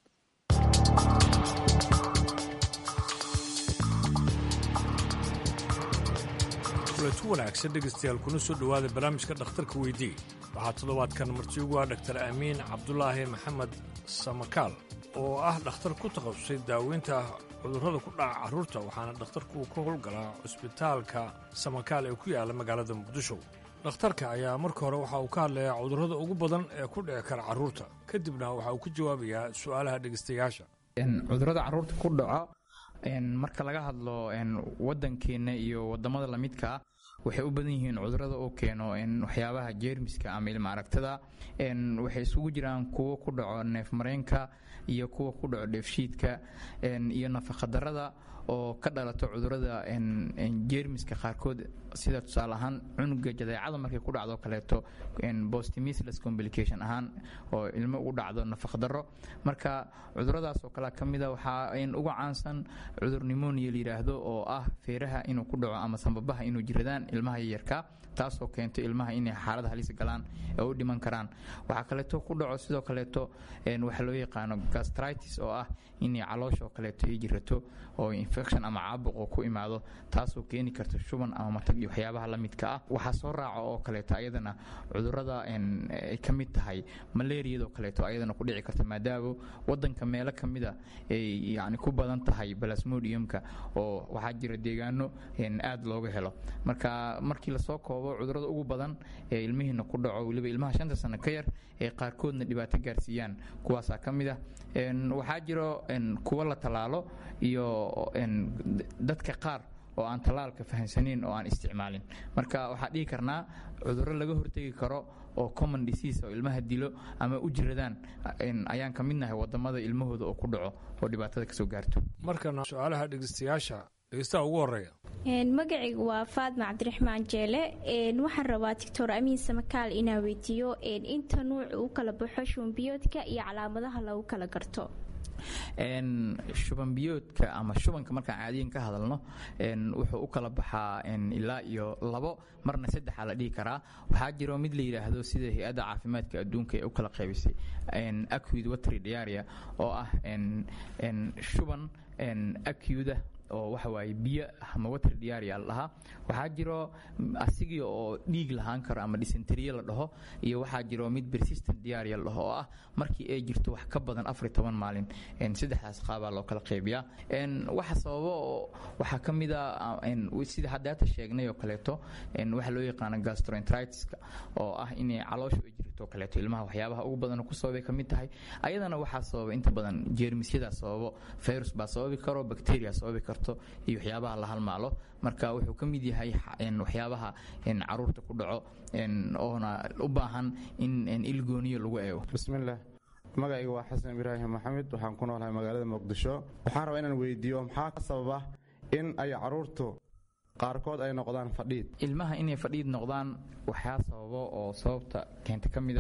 kuletu wanaagsan dhegaystayaal kuna soo dhowaada barnaamijka dhakhtarka weydii waxaa toddobaadkan marti ugu ah dhaktar amiin cabdulaahi maxamed samakaal oo ah dhakhtar ku takhasusay daaweynta cudurrada ku dhaca carruurta waxaana dhakhtarku ka howlgalaa cusbitaalka samakaal ee ku yaala magaalada muqdisho dhakhtarka ayaa marka hore waxa uu ka hadlayaa cudurrada ugu badan ee ku dhici kara carruurta kadibna waxa uu ka jawaabayaa su'aalaha dhegaystayaasha cudurrada carruurta ku dhaco marka laga hadlo waddankeenna iyo waddamada lamidka ah waxay u badan yihiin cudurada oo keeno waxyaabaha jeermiska ama ilma aragtada waxay isugu jiraan kuwo ku dhaco neefmareenka iyo kuwa ku dhaco dheefshiidka iyo nafaqadarada oo ka dhalato cudurada jeermiska qaarkood sida tusaale ahaan cunuga jadeecada markay ku dhacdo kaleeto bostimisless complication ahaan oo ilmo ugu dhacdo nafaqdaro marka cuduradaas oo kale ka mida waxaa uga caansan cudur nimonia la yidhaahdo oo ah feeraha inuu ku dhaco ama sambabaha inuu jiradaan ilmaha yaryarka taasoo keento ilmaha inay xaalad halis galaan ee u dhiman karaan waxaa kaleeto ku dhaco sidoo kaleeto waxaa loo yaqaano gastritis oo ah inay caloosha oo kaleeto ay jirato oo infection ama caabuqoo ku imaado taasoo keeni karta shuban ama matag iyo waxyaabaha la midka ah waxaa soo raaca oo kaleeto ayadana cudurada ay ka mid tahay malaariyadoo kaleeto ayadana ku dhici karta maadaama wadanka meelo ka mida ay yani ku badan tahay balasmodiumka oo waxaa jira deegaano aad looga helo marka markii lasoo koobo cudurada ugu badan ee ilmihiina ku dhaco weliba ilmaha shanta sano ka yar ee qaarkoodna dhibaato gaarsiiyaan kuwaasaa ka mid ah waxaa jiro kuwo la tallaalo iyo dadka qaar oo aan tallaalka fahamsanayn oo aan isticmaalin marka waxaa dhihi karnaa cudurro laga hortegi karo oo common disease oo ilmaha dilo ama u jiradaan ayaan ka midnahay wadamada ilmahooda oo ku dhaco oo dhibaatada kasoo gaarto markana su-aalaha dhegeystayaasha dhegeystaha ugu horeeya magacaygu waa faadma cabdiraxmaan jeele waxaan rabaa doctor amiin samakaal inaa weydiiyo inta nuuc u kala baxo shumbiyoodka iyo calaamadaha lagu kala garto shubanbiyoodka ama shubanka markaan caadiyan ka hadalno wuxuu u kala baxaa ilaa iyo labo marna saddexa la dhihi karaa waxaa jiro mid la yidhaahdo sida hay-adda caafimaadka adduunka ee u kala qaybisay acud watry diaria oo ah shuban acuda oo waxa waaye biyo ama water diaria la dhahaa waxaa jiro asigii oo dhiig lahaan karo ama dysenteriye la dhaho iyo waxaa jiro mid persistent diaria la dhaho oo ah markii ay jirto wax ka badan afar iyo toban maalin saddexdaas qaabaa loo kala qaybiyaa waxa sababa waxaa ka mid a sida haddaata sheegnay oo kaleeto waxa loo yaqaano gastroenteritiska oo ah inay calooshu ay jirto kaleeto ilmaha waxyaabaha ugu badan ku sababay ka mid tahay ayadana waxaa sababa inta badan jeermisyadaa sababo virus baa sababi karo bacteria sababi karto iyo waxyaabaha la halmaalo marka wuxuu ka mid yahay waxyaabaha caruurta ku dhaco oona u baahan in ilgooniyo lagu eego bismillaah magacayga waa xasan ibraahim maxamed waxaan ku noolahay magaalada muqdisho waxaan rabaa inaan weydiiyo maxaa ka sababa in ay caruurtu qaarkood ay noqdaan fadhiid ilmaha inay fadhiid noqdaan waxyaa sababo oo sababta keenta ka mid ah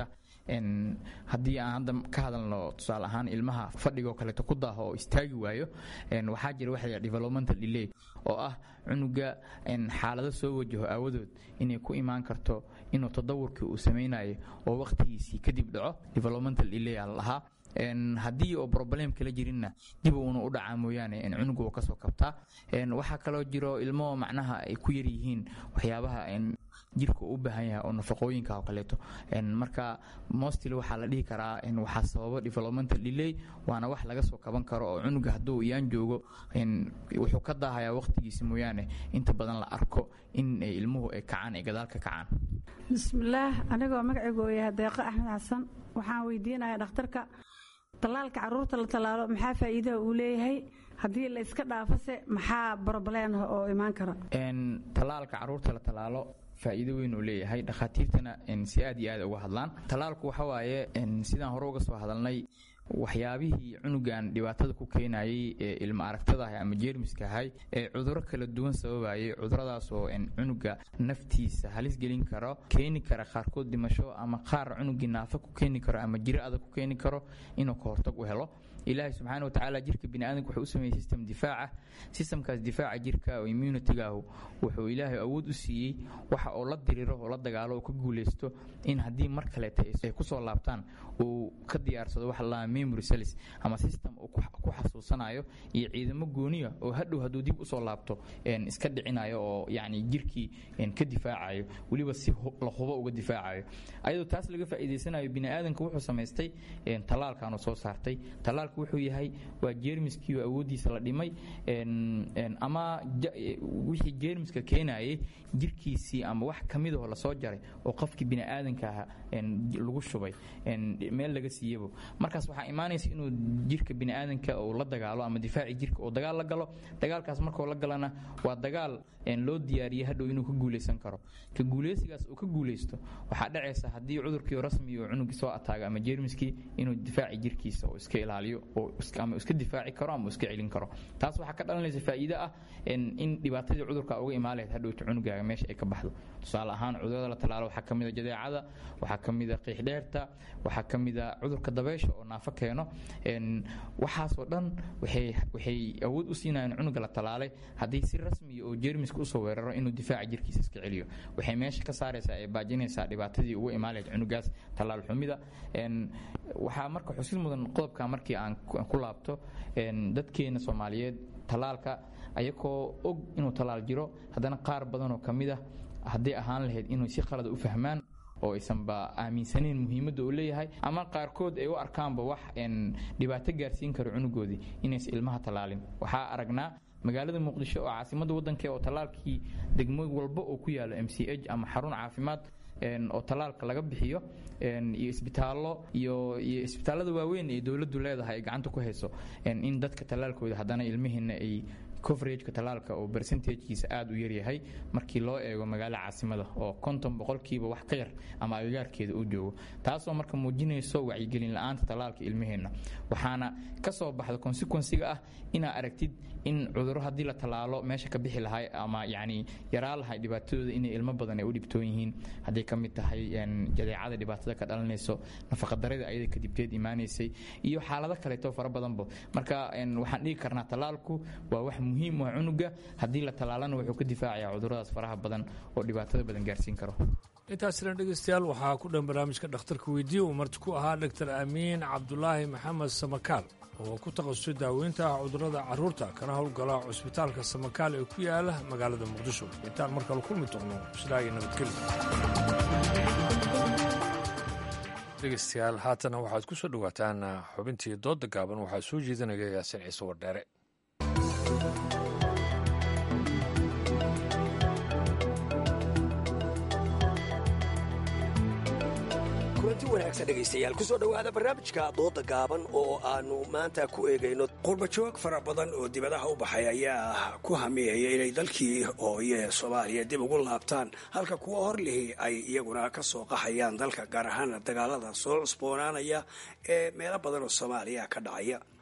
haddii aan hadda ka hadalno tusaale ahaan ilmaha fadhigoo kaleeto ku daaho oo istaagi waayo waxaa jira waxa developmental delay oo ah cunuga xaalado soo wajaho aawadood inay ku imaan karto inuu tadawurkii uu samaynayo oo wakhtigiisii kadib dhaco developmental delay aa la dhahaa haddii oo problem kala jirinna dib uuna u dhacaa mooyaane cunuga uu kasoo kabtaa waxaa kaloo jiro ilmo macnaha ay ku yar yihiin waxyaabaha jirka u baahan yahay oo nafaqooyinka oo kaleeto marka mostly waxaa la dhihi karaa waxaa sababa developmental delay waana wax laga soo kaban karo oo cunuga hadduu iyaan joogo wuxuu ka daahayaa waqtigiisa mooyaane inta badan la arko in ilmuhu ay kacaan ay gadaal ka kacaan bismillaah anigoo magacaygu yahay deeqo axmed xasan waxaan weydiinayaa dhakhtarka tallaalka carruurta la tallaalo maxaa faa'iidaha uu leeyahay haddii la iska dhaafose maxaa brobleen oo imaan kara tallaalka carruurta la tallaalo faa'iido weyn uu leeyahay dhakhaatiirtana si aad iyo aad uga hadlaan tallaalku waxa waaye sidaan hore uga soo hadalnay waxyaabihii cunugan dhibaatada ku keenayay ee ilma aragtadaah ama jeermiska ahay ee cuduro kala duwan sababayay cuduradaas oo cunuga naftiisa halis gelin karo keeni kara qaarkood dhimasho ama qaar cunugii naafa ku keeni karo ama jiro adag ku keeni karo inuu ka hortag u helo ilaahay subxaana watacaala jirka biniaadanka wuxuu u sameeyey system difaaca systemkaas difaaca jirka oo immunitygaahu wuxuu ilaahay awood u siiyey waxa oo la diriro oo la dagaalo oo ka guulaysto in haddii mar kaleeta ay kusoo laabtaan uu ka diyaarsado waxa la memory cells ama system uu ku xasuusanayo iyo ciidamo gooniya oo hadhow hadduu dib usoo laabto iska dhicinayo oo yacni jirkii ka difaacayo weliba si la hubo uga difaacayo ayadoo taas laga faa'iidaysanayo biniaadanka wuxuu samaystay tallaalkan soo saartay tallaal wuxuu yahay waa jeermiskii oo awooddiisa la dhimay ama wixii jeermiska keenayay jirkiisii ama wax ka midahoo lasoo jaray oo qofkii bini'aadanka aha lagu shubay meel laga siiyabo markaas waxaa imaanaysa inuu jirka bini'aadanka uu la dagaalo ama difaaci jirka uu dagaal la galo dagaalkaas markuu la galana waa dagaal loo diyaariyey hadhow inuu ka guulaysan karo ka guulaysigaas uu ka guulaysto waxaa dhacaysa haddii cudurkii rasmi oo cunugii soo ataaga ama jeermiskii inuu difaaci jirkiisa oo iska ilaaliyo ama iska difaaci karo ama iska celin karo taas waxaa ka dhalanaysa faa'iido ah in dhibaatadii cudurka uga imaan lahayd hadhowta cunugaaga meesha ay ka baxdo tusaale ahaan cudurada la tallaalo waxaa ka mid a jadeecada waxaa ka mid a qiixdheerta waxaa ka mid a cudurka dabeysha oo naafo keeno waxaasoo dhan waxay awood u siinayaan cunuga la tallaalay haddii si rasmiya oo jeermiska usoo weeraro inuu difaaca jirkiisa iska celiyo waxay meesha ka saaraysaa ee baajinaysaa dhibaatadii uga imaan lahayd cunugaas tallaal xumida waxaa marka xusid mudan qodobka markii aan ku laabto dadkeena soomaaliyeed tallaalka ayagoo og inuu tallaal jiro haddana qaar badanoo ka mid ah hadday ahaan lahayd inuu si qalada u fahmaan oo aysanba aaminsanayn muhiimadda uu leeyahay ama qaarkood ay u arkaanba wax dhibaato gaarsiin karo cunugoodii inaysan ilmaha tallaalin waxaa aragnaa magaalada muqdisho oo caasimadda waddanka oo tallaalkii degmo walba oo ku yaalo m c h ama xarun caafimaad oo tallaalka laga bixiyo iyo isbitaallo iyo iyo isbitaallada waaweyn ee dowladdu leedahay ay gacanta ku hayso in dadka tallaalkooda haddana ilmihiina ay coverageka tallaalka oo percentagekiisa aada u yaryahay markii loo eego magaalo caasimada oo konton boqolkiiba wax ka yar ama agagaarkeeda uu joogo taasoo marka muujinayso wacyigelin la-aanta tallaalka ilmaheenna waxaana ka soo baxda consequensiga ah inaa aragtid in cudurro haddii la tallaalo meesha ka bixi lahay ama yacni yaraa lahay dhibaatadooda inay ilmo badan ay u dhibtoon yihiin hadday ka mid tahay jadeecada dhibaatada ka dhalanayso nafaqadarada ayada kadibteed imaanaysay iyo xaalado kaleeto fara badanba marka waxaan dhigi karnaa tallaalku waa wax muhiim u ah cunuga haddii la tallaalana wuxuu ka difaacayaa cuduradaas faraha badan oo dhibaatada badan gaarsiin karo intaasina dhegeystayaal waxaa ku dhan barnaamijka dhakhtarka weydiiya uu marti ku ahaa dhaktar amiin cabdulaahi maxamed samakaal oo ku takhasusay daaweynta cudurrada carruurta kana howlgala cusbitaalka samakaal ee ku yaala magaalada muqdisho intaan mar kale kulmi doonno sidaa iyo nabadgelyo dhegeystayaal haatana waxaad ku soo dhowaataan xubintii doodda gaaban waxaa soo jeedinaya yaasin ciise wardheere kulanti wanaagsan dhegaystayaal kusoo dhowaada barnaamijka dooda gaaban oo aanu maanta ku eegayno qurbajoog fara badan oo dibadaha u baxay ayaa ku hamiyaya inay dalkii hooye soomaaliya dib ugu laabtaan halka kuwa horlihi ay iyaguna ka soo qaxayaan dalka gaar ahaan dagaalada soo cusboonaanaya ee meelo badan oo soomaaliya ka dhacaya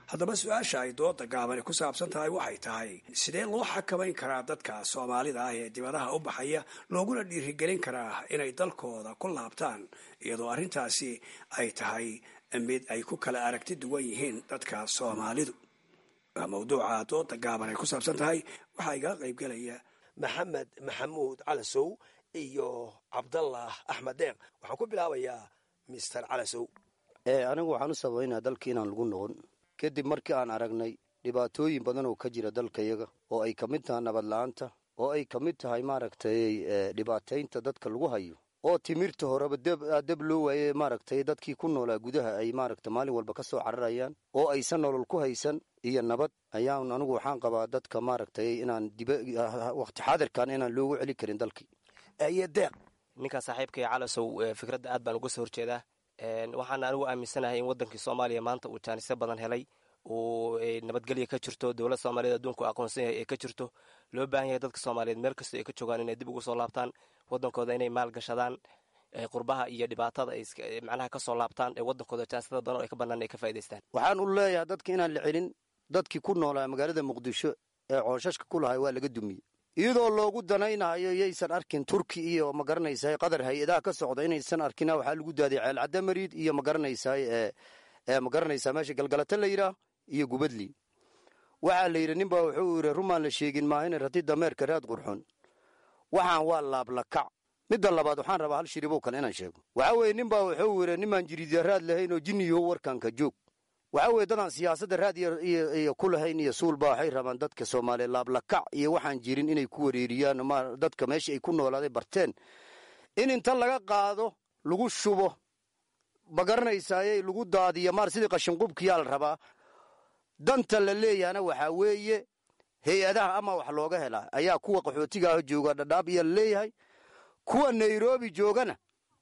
haddaba su-aasha ay dooda gaabani ku saabsan tahay waxay tahay sidee loo xakamayn karaa dadka soomaalida ah ee dibadaha u baxaya looguna dhiirigelin karaa inay dalkooda ku laabtaan iyadoo arrintaasi ay tahay mid ay ku kala aragti duwan yihiin dadka soomaalidu waa mawduuca dooda gaaban ay ku saabsan tahay waxaa igala qaybgelaya maxamed maxamuud calasow iyo cabdallah axmed deeq waxaan ku bilaabayaa mister calasow anigu waxaan u sabaynaa dalka inaan lagu noqon kadib markii aan aragnay dhibaatooyin badan oo ka jira dalkayaga oo ay ka mid tahay nabad la-aanta oo ay ka mid tahay maaragtay dhibaataynta dadka lagu hayo oo timirta horeba deb loo waaye maaragtay dadkii ku noolaa gudaha ay maaragta maalin walba ka soo cararayaan oo aysan nolol ku haysan iyo nabad ayaan anigu waxaan qabaa dadka maaragtay inaan waqti xaadirkan inaan loogu celi karin dalkii iyo deeq ninkan saaxiibkay calasow fikradda aad baan uga soo horjeedaa waxaana anigu aaminsanahay in wadankii soomaaliya maanta uu jaanisyo badan helay uu nabadgelya ka jirto dowlad soomaaliyeed adduunku aqoonsan yahay ee ka jirto loo baahan yahay dadka soomaaliyeed meel kastoo ay ka joogaan inay dib ugu soo laabtaan wadankooda inay maal gashadaan qurbaha iyo dhibaatada ay macnaha ka soo laabtaan ee wadankooda jaanisada badan oo ay ka bannaan ay ka faa'idaystaan waxaan u leeyahay dadka inaan la celin dadkii ku noolaa magaalada muqdisho ee cooshashka ku lahay waa laga dumiyey iyadoo loogu danaynayo yaysan arkin turki iyo magaranaysaay qadar hay-adaha ka socda inaysan arkina waxaa lagu daaday ceelcadda mariid iyo magaranaysaay ee magaranaysaa meesha galgalata la yidhaah iyo gubadli waxaa la yidhi ninbaa wuxuu yidhi rumaan la sheegin maahina rati dameerka raad qurxon waxaan waa laablakac midda labaad waxaan rabaa hal shiribow kale inaan sheego waxaa weeye ninbaa wuxuu yidhi nimaan jiriidya raad lahayn oo jinniyaho warkanka joog waxaa weeye dadaan siyaasadda raad iyo ku lahayn iyo suulba waxay rabaan dadka soomaaliya laablakac iyo waxaan jirin inay ku wareeriyaan dadka meesha ay ku noolaaday barteen in inta laga qaado lagu shubo ma garanaysaaye lagu daadiyo maar sidii qashinqubkiyaa la rabaa danta la leeyahana waxaa weeye hay-adaha ama wax looga helaa ayaa kuwa qaxootigaah jooga dhadhaab iyo la leeyahay kuwa nairobi joogana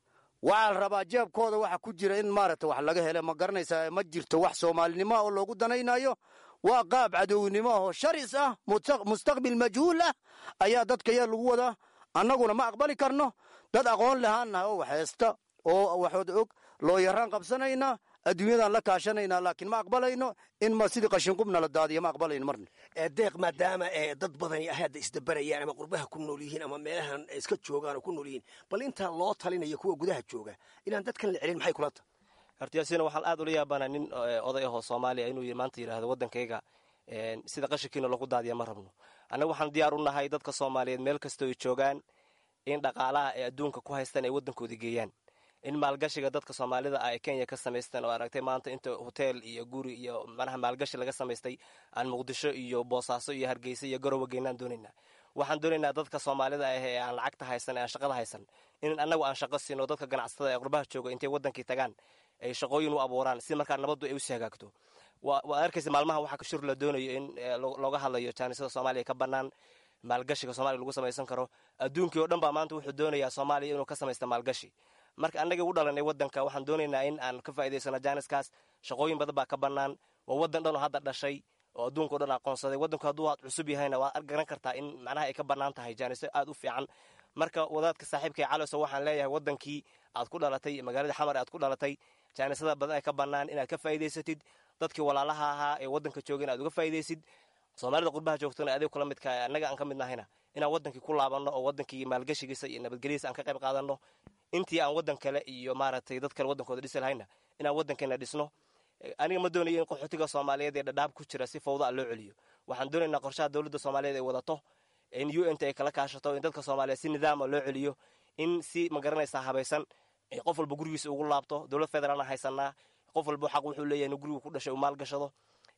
waxaa la rabaa jeebkooda waxa ku jira in maaragta wax laga hele ma garanaysaa ma jirto wax soomaalinimoa oo loogu danaynayo waa qaab cadownimo ahoo sharis ah mustaqbil majhuul ah ayaa dadkaya lagu wadaa annaguna ma aqbali karno dad aqoon lahaannaha oo wax haysta oo waxood og loo yaraan qabsanaynaa adduunyadaan la kaashanaynaa laakiin ma aqbalayno in ma sidii qashinqubna la daadiyo ma aqbalayno marna deeq maadaama dad badani hadda isdabarayaan ama qurbaha ku nool yihiin ama meelahan iska joogaan oo ku nool yihiin bal intaa loo talinayo kuwa gudaha jooga inaan dadkan la celin maxay kula tahay hortiyaasina waxaan aad ula yaabanaa nin oday ahoo soomaaliya inuu maanta yidhaahdo waddankayga sida qashinkiina lagu daadiya ma rabno annaga waxaan diyaar u nahay dadka soomaaliyeed meel kastoo ay joogaan in dhaqaalaha ay adduunka ku haystaan ay waddankooda geeyaan in maalgashiga dadka soomaalida ah ee kenya ka samaystaan oo aragtay maanta inta hotel iyo guri iyo manaha maalgashi laga samaystay aan muqdisho iyo boosaaso iyo hargeysa iyo garowe geynaan doonaynaa waxaan doonaynaa dadka soomaalida ah ee aan lacagta haysan ee aan shaqada haysan in annagu aan shaqo siino dadka ganacsatada ee qurbaha jooga intay wadankii tagaan ay shaqooyin u abuuraan si markaa nabaddu ay usii hagaagto waa arkaysa maalmaha waxaa shur la doonayo in looga hadlayo jaanisada soomaaliya ka bannaan maalgashiga soomaliya lagu samaysan karo adduunkii oo dhan baa maanta wuxuu doonayaa soomaaliya inuu ka samaysta maalgashi marka annagii u dhalanay waddanka waxaan doonaynaa in aan ka faa'idaysano jaaniskaas shaqooyin badan baa ka bannaan waa waddan dhan oo hadda dhashay oo adduunka o dhan aqoonsaday waddanku hadduu aad cusub yahayna waad garan kartaa in macnaha ay ka bannaan tahay jaaniso aad u fiican marka wadaadka saaxiibkay caloso waxaan leeyahay waddankii aad ku dhalatay magaalada xamar aad ku dhalatay jaanisada badan ay ka bannaan inaad ka faa'idaysatid dadkii walaalaha ahaa ee waddanka jooga in aad uga faa'idaysid soomaalida qurbaha joogtana adig kula midka annaga aan ka mid nahayna inaan wadankii ku laabanno oo wadankii maalgashigiisa iyo nabadgelyadiisa aan ka qayb qaadanno intii aan wadan kale iyo maaragtay dad kale wadankooda dhisi lahayna inaan wadankeena dhisno aniga ma doonayo in qaxootiga soomaaliyeed ee dhadhaab ku jira si fawda a loo celiyo waxaan doonaynaa qorshaha dowladda soomaaliyeed ay wadato in u n t ay kala kaashato in dadka soomaaliyeed si nidaama loo celiyo in si magaranaysaa habaysan qof walba gurigiisa ugu laabto dowlad federaalna haysanaa qof walba xaq wuxuu leeyahay inuu gurigu ku dhashay uu maalgashado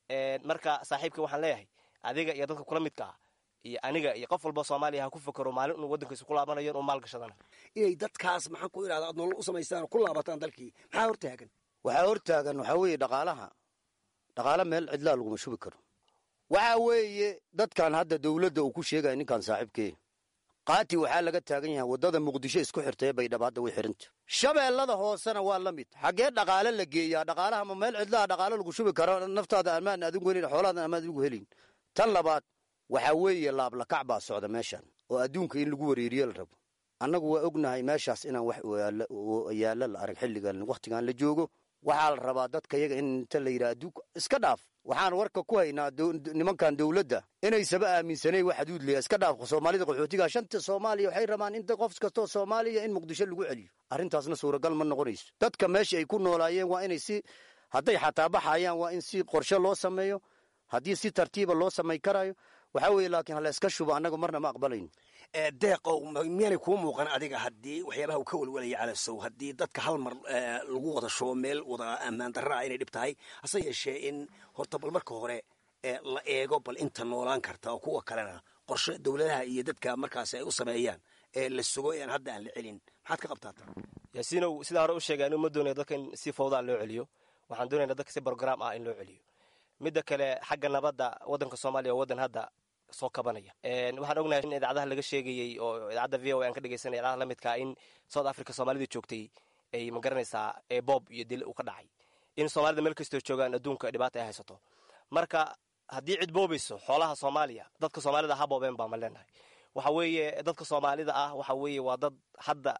marka saaxiibka waxaan leeyahay adiga iyo dadka kula midka ah iyo aniga iyo qof walba soomaaliya ha ku fakero maalin inuu waddankiisa ku laabanayo inuu maalgashadana inay dadkaas maxaan ku idhahda aad nolol u samaystaan oo ku laabataan dalkii maxaa hortaagan waxaa hortaagan waxaa weeye dhaqaalaha dhaqaala meel cidlaa laguma shubi karo waxaa weeye dadkan hadda dowladda uu ku sheegaya ninkan saaxiibkee qaati waxaa laga taagan yahay waddada muqdisho isku xirtay baydhaba hadda way xiranta shabeellada hoosena waa la mid xaggee dhaqaale la geeyaa dhaqaalaha ma meel cidlaha dhaqaale lagu shubi karo naftaada amaan adigu helin xoolaadan amaan adigu helin tan labaad waxaa weeye laablakac baa socda meeshan oo adduunka in lagu wareeriyo la rabo annagu waa ognahay meeshaas inaan wax yaalla la arag xilligan wakhtigan la joogo waxaa la rabaa dadka yaga in inta la yidhaha adduunka iska dhaaf waxaan warka ku haynaa nimankan dowladda inaysaba aaminsanayn wax xuduud leeya iska dhaaf soomaalida qaxootiga shanta soomaaliya waxay rabaan in qof kastoo soomaaliya in muqdisho lagu celiyo arrintaasna suuragal ma noqonayso dadka meesha ay ku noolaayeen waa inay si hadday xataa baxayaan waa in si qorshe loo sameeyo haddii si tartiiba loo samay karayo waxaa weeye laakiin hala iska shubo annaga marna ma aqbalayno deeqow miyaanay kuu muuqan adiga haddii waxyaabaha uu ka welwelaya calasow haddii dadka hal mar lagu wada shubo meel wada ammaan darra ah inay dhib tahay hase yeeshee in horta bal marka hore la eego bal inta noolaan karta oo kuwa kalena qorshe dowladaha iyo dadka markaas ay u sameeyaan ee la sugo ean hadda aan la celin maxaad ka qabtaata yaasiinow sidaa hore u sheegay anuu ma doonaya dadka in si fawdaa loo celiyo waxaan doonayna dadka si brograam ah in loo celiyo midda kale xagga nabadda waddanka soomaaliya waa waddan hadda soo kabanaya waxaan ognahay in idaacadaha laga sheegayey oo idaacadda v o aan ka dhegeysanay idaacadaha la midkaa in south africa soomaalida joogtay ay ma garanaysaa boob iyo dil uu ka dhacay in soomaalida meel kastoo joogaan adduunka dhibaata ay haysato marka haddii cid boobayso xoolaha soomaaliya dadka soomaalida ha boobeen baa ma leenahay waxa weeye dadka soomaalida ah waxa weeye waa dad hadda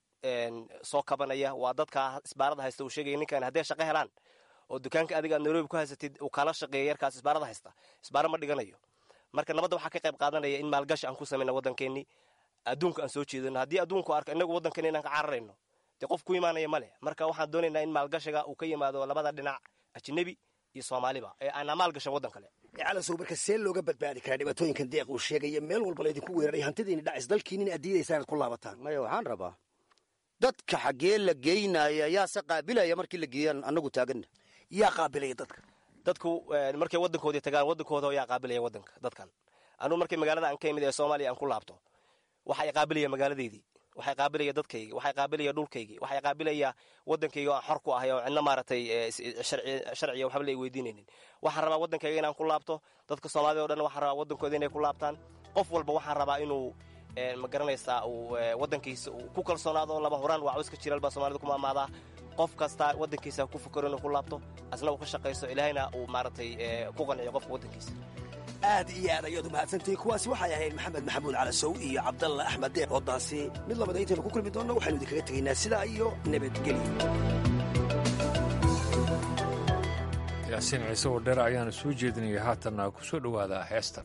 soo kabanaya waa dadka isbaarada haysta uu sheegaya ninkan hadday shaqo helaan oo dukaanka adiga aad nairobi ku haysatid uu kala shaqeeya yarkaas isbaarada haysta isbaaro ma dhiganayo marka nabadda waxaa ka qayb qaadanaya in maalgashi aan ku samayna waddankeennii adduunka aan soo jeedano haddii adduunku arko inagu waddankeena inaan ka cararayno dee qof ku imaanaya ma leh marka waxaan doonaynaa in maalgashiga uu ka yimaado labada dhinac ajnebi iyo soomaaliba ee aanaa maalgashan waddan kale calasow marka see looga badbaadi karaa dhibaatooyinkan deeq uu sheegaya meel walba laydinku weeraray hantidiini dhacis dalkiinin aad diidaysaa inaad ku laabataan maya waxaan rabaa dadka xaggee la geynaya yaase qaabilaya markii la geeyaan annagu taaganna yaa qaabilaya dadka dadku markay waddankoodii tagaan waddankooda yaa qaabilaya waddanka dadkan anugu markay magaalada aan ka imid ee soomaaliya aan ku laabto waxay qaabilaya magaaladeydii waxay qaabilaya dadkaygii waxay qaabilaya dhulkaygii waxay qaabilaya waddankayga aan xor ku ahay oo cidna maaragtay sharciya waxba la weydiinaynin waxaan rabaa waddankayga inaan ku laabto dadka soomaalida o dhan waxaan rabaa waddankooda inay ku laabtaan qof walba waxaan rabaa inuu ma garanaysaa uu waddankiisa uu ku kalsoonaado laba horaan waa cawska jiral baa soomaalida ku maamaadaa qof kasta waddankiisa ku fakero inuu ku laabto asna uu ka shaqaysto ilaahayna uu maaragtay ku qanciyo qofka waddankiisa aad iyo aad ayaad u mahadsantihiin kuwaasi waxay ahayd maxamed maxamuud calasow iyo cabdalla axmed deeq oodaasi mid labada intaynu ku kulmi doonno waxaynu idinkaga tegaynaa sidaa iyo nabadgelyo yaasiin ciise oo dheer ayaana soo jeedinaya haatanna ku soo dhowaada heestan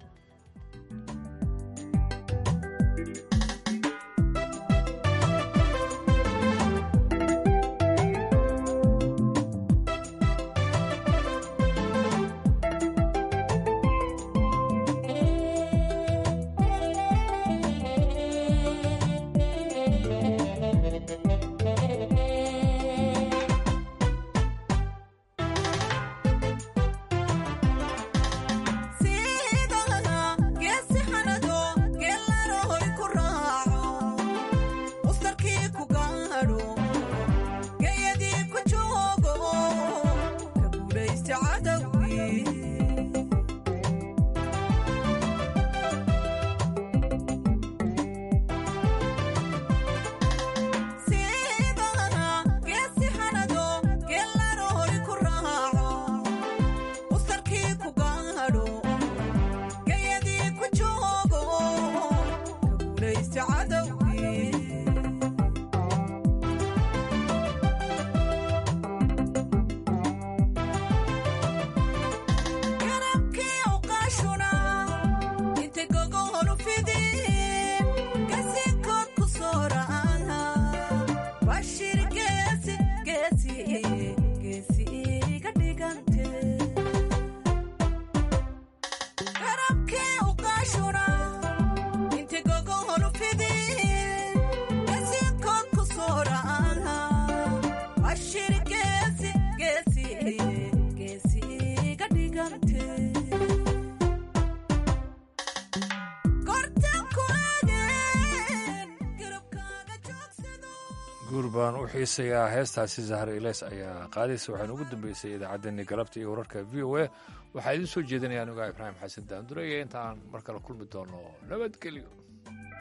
guurbaan u xiisayaa heestaasi zahra ileys ayaa qaadaysa waxaana ugu dambeysay idaacaddeenni galabta iyo wararka v o a waxaa idiin soo jeedinaya anugaa ibraahim xasan daandure iyo intaan mar kale kulmi doono nabadgelyo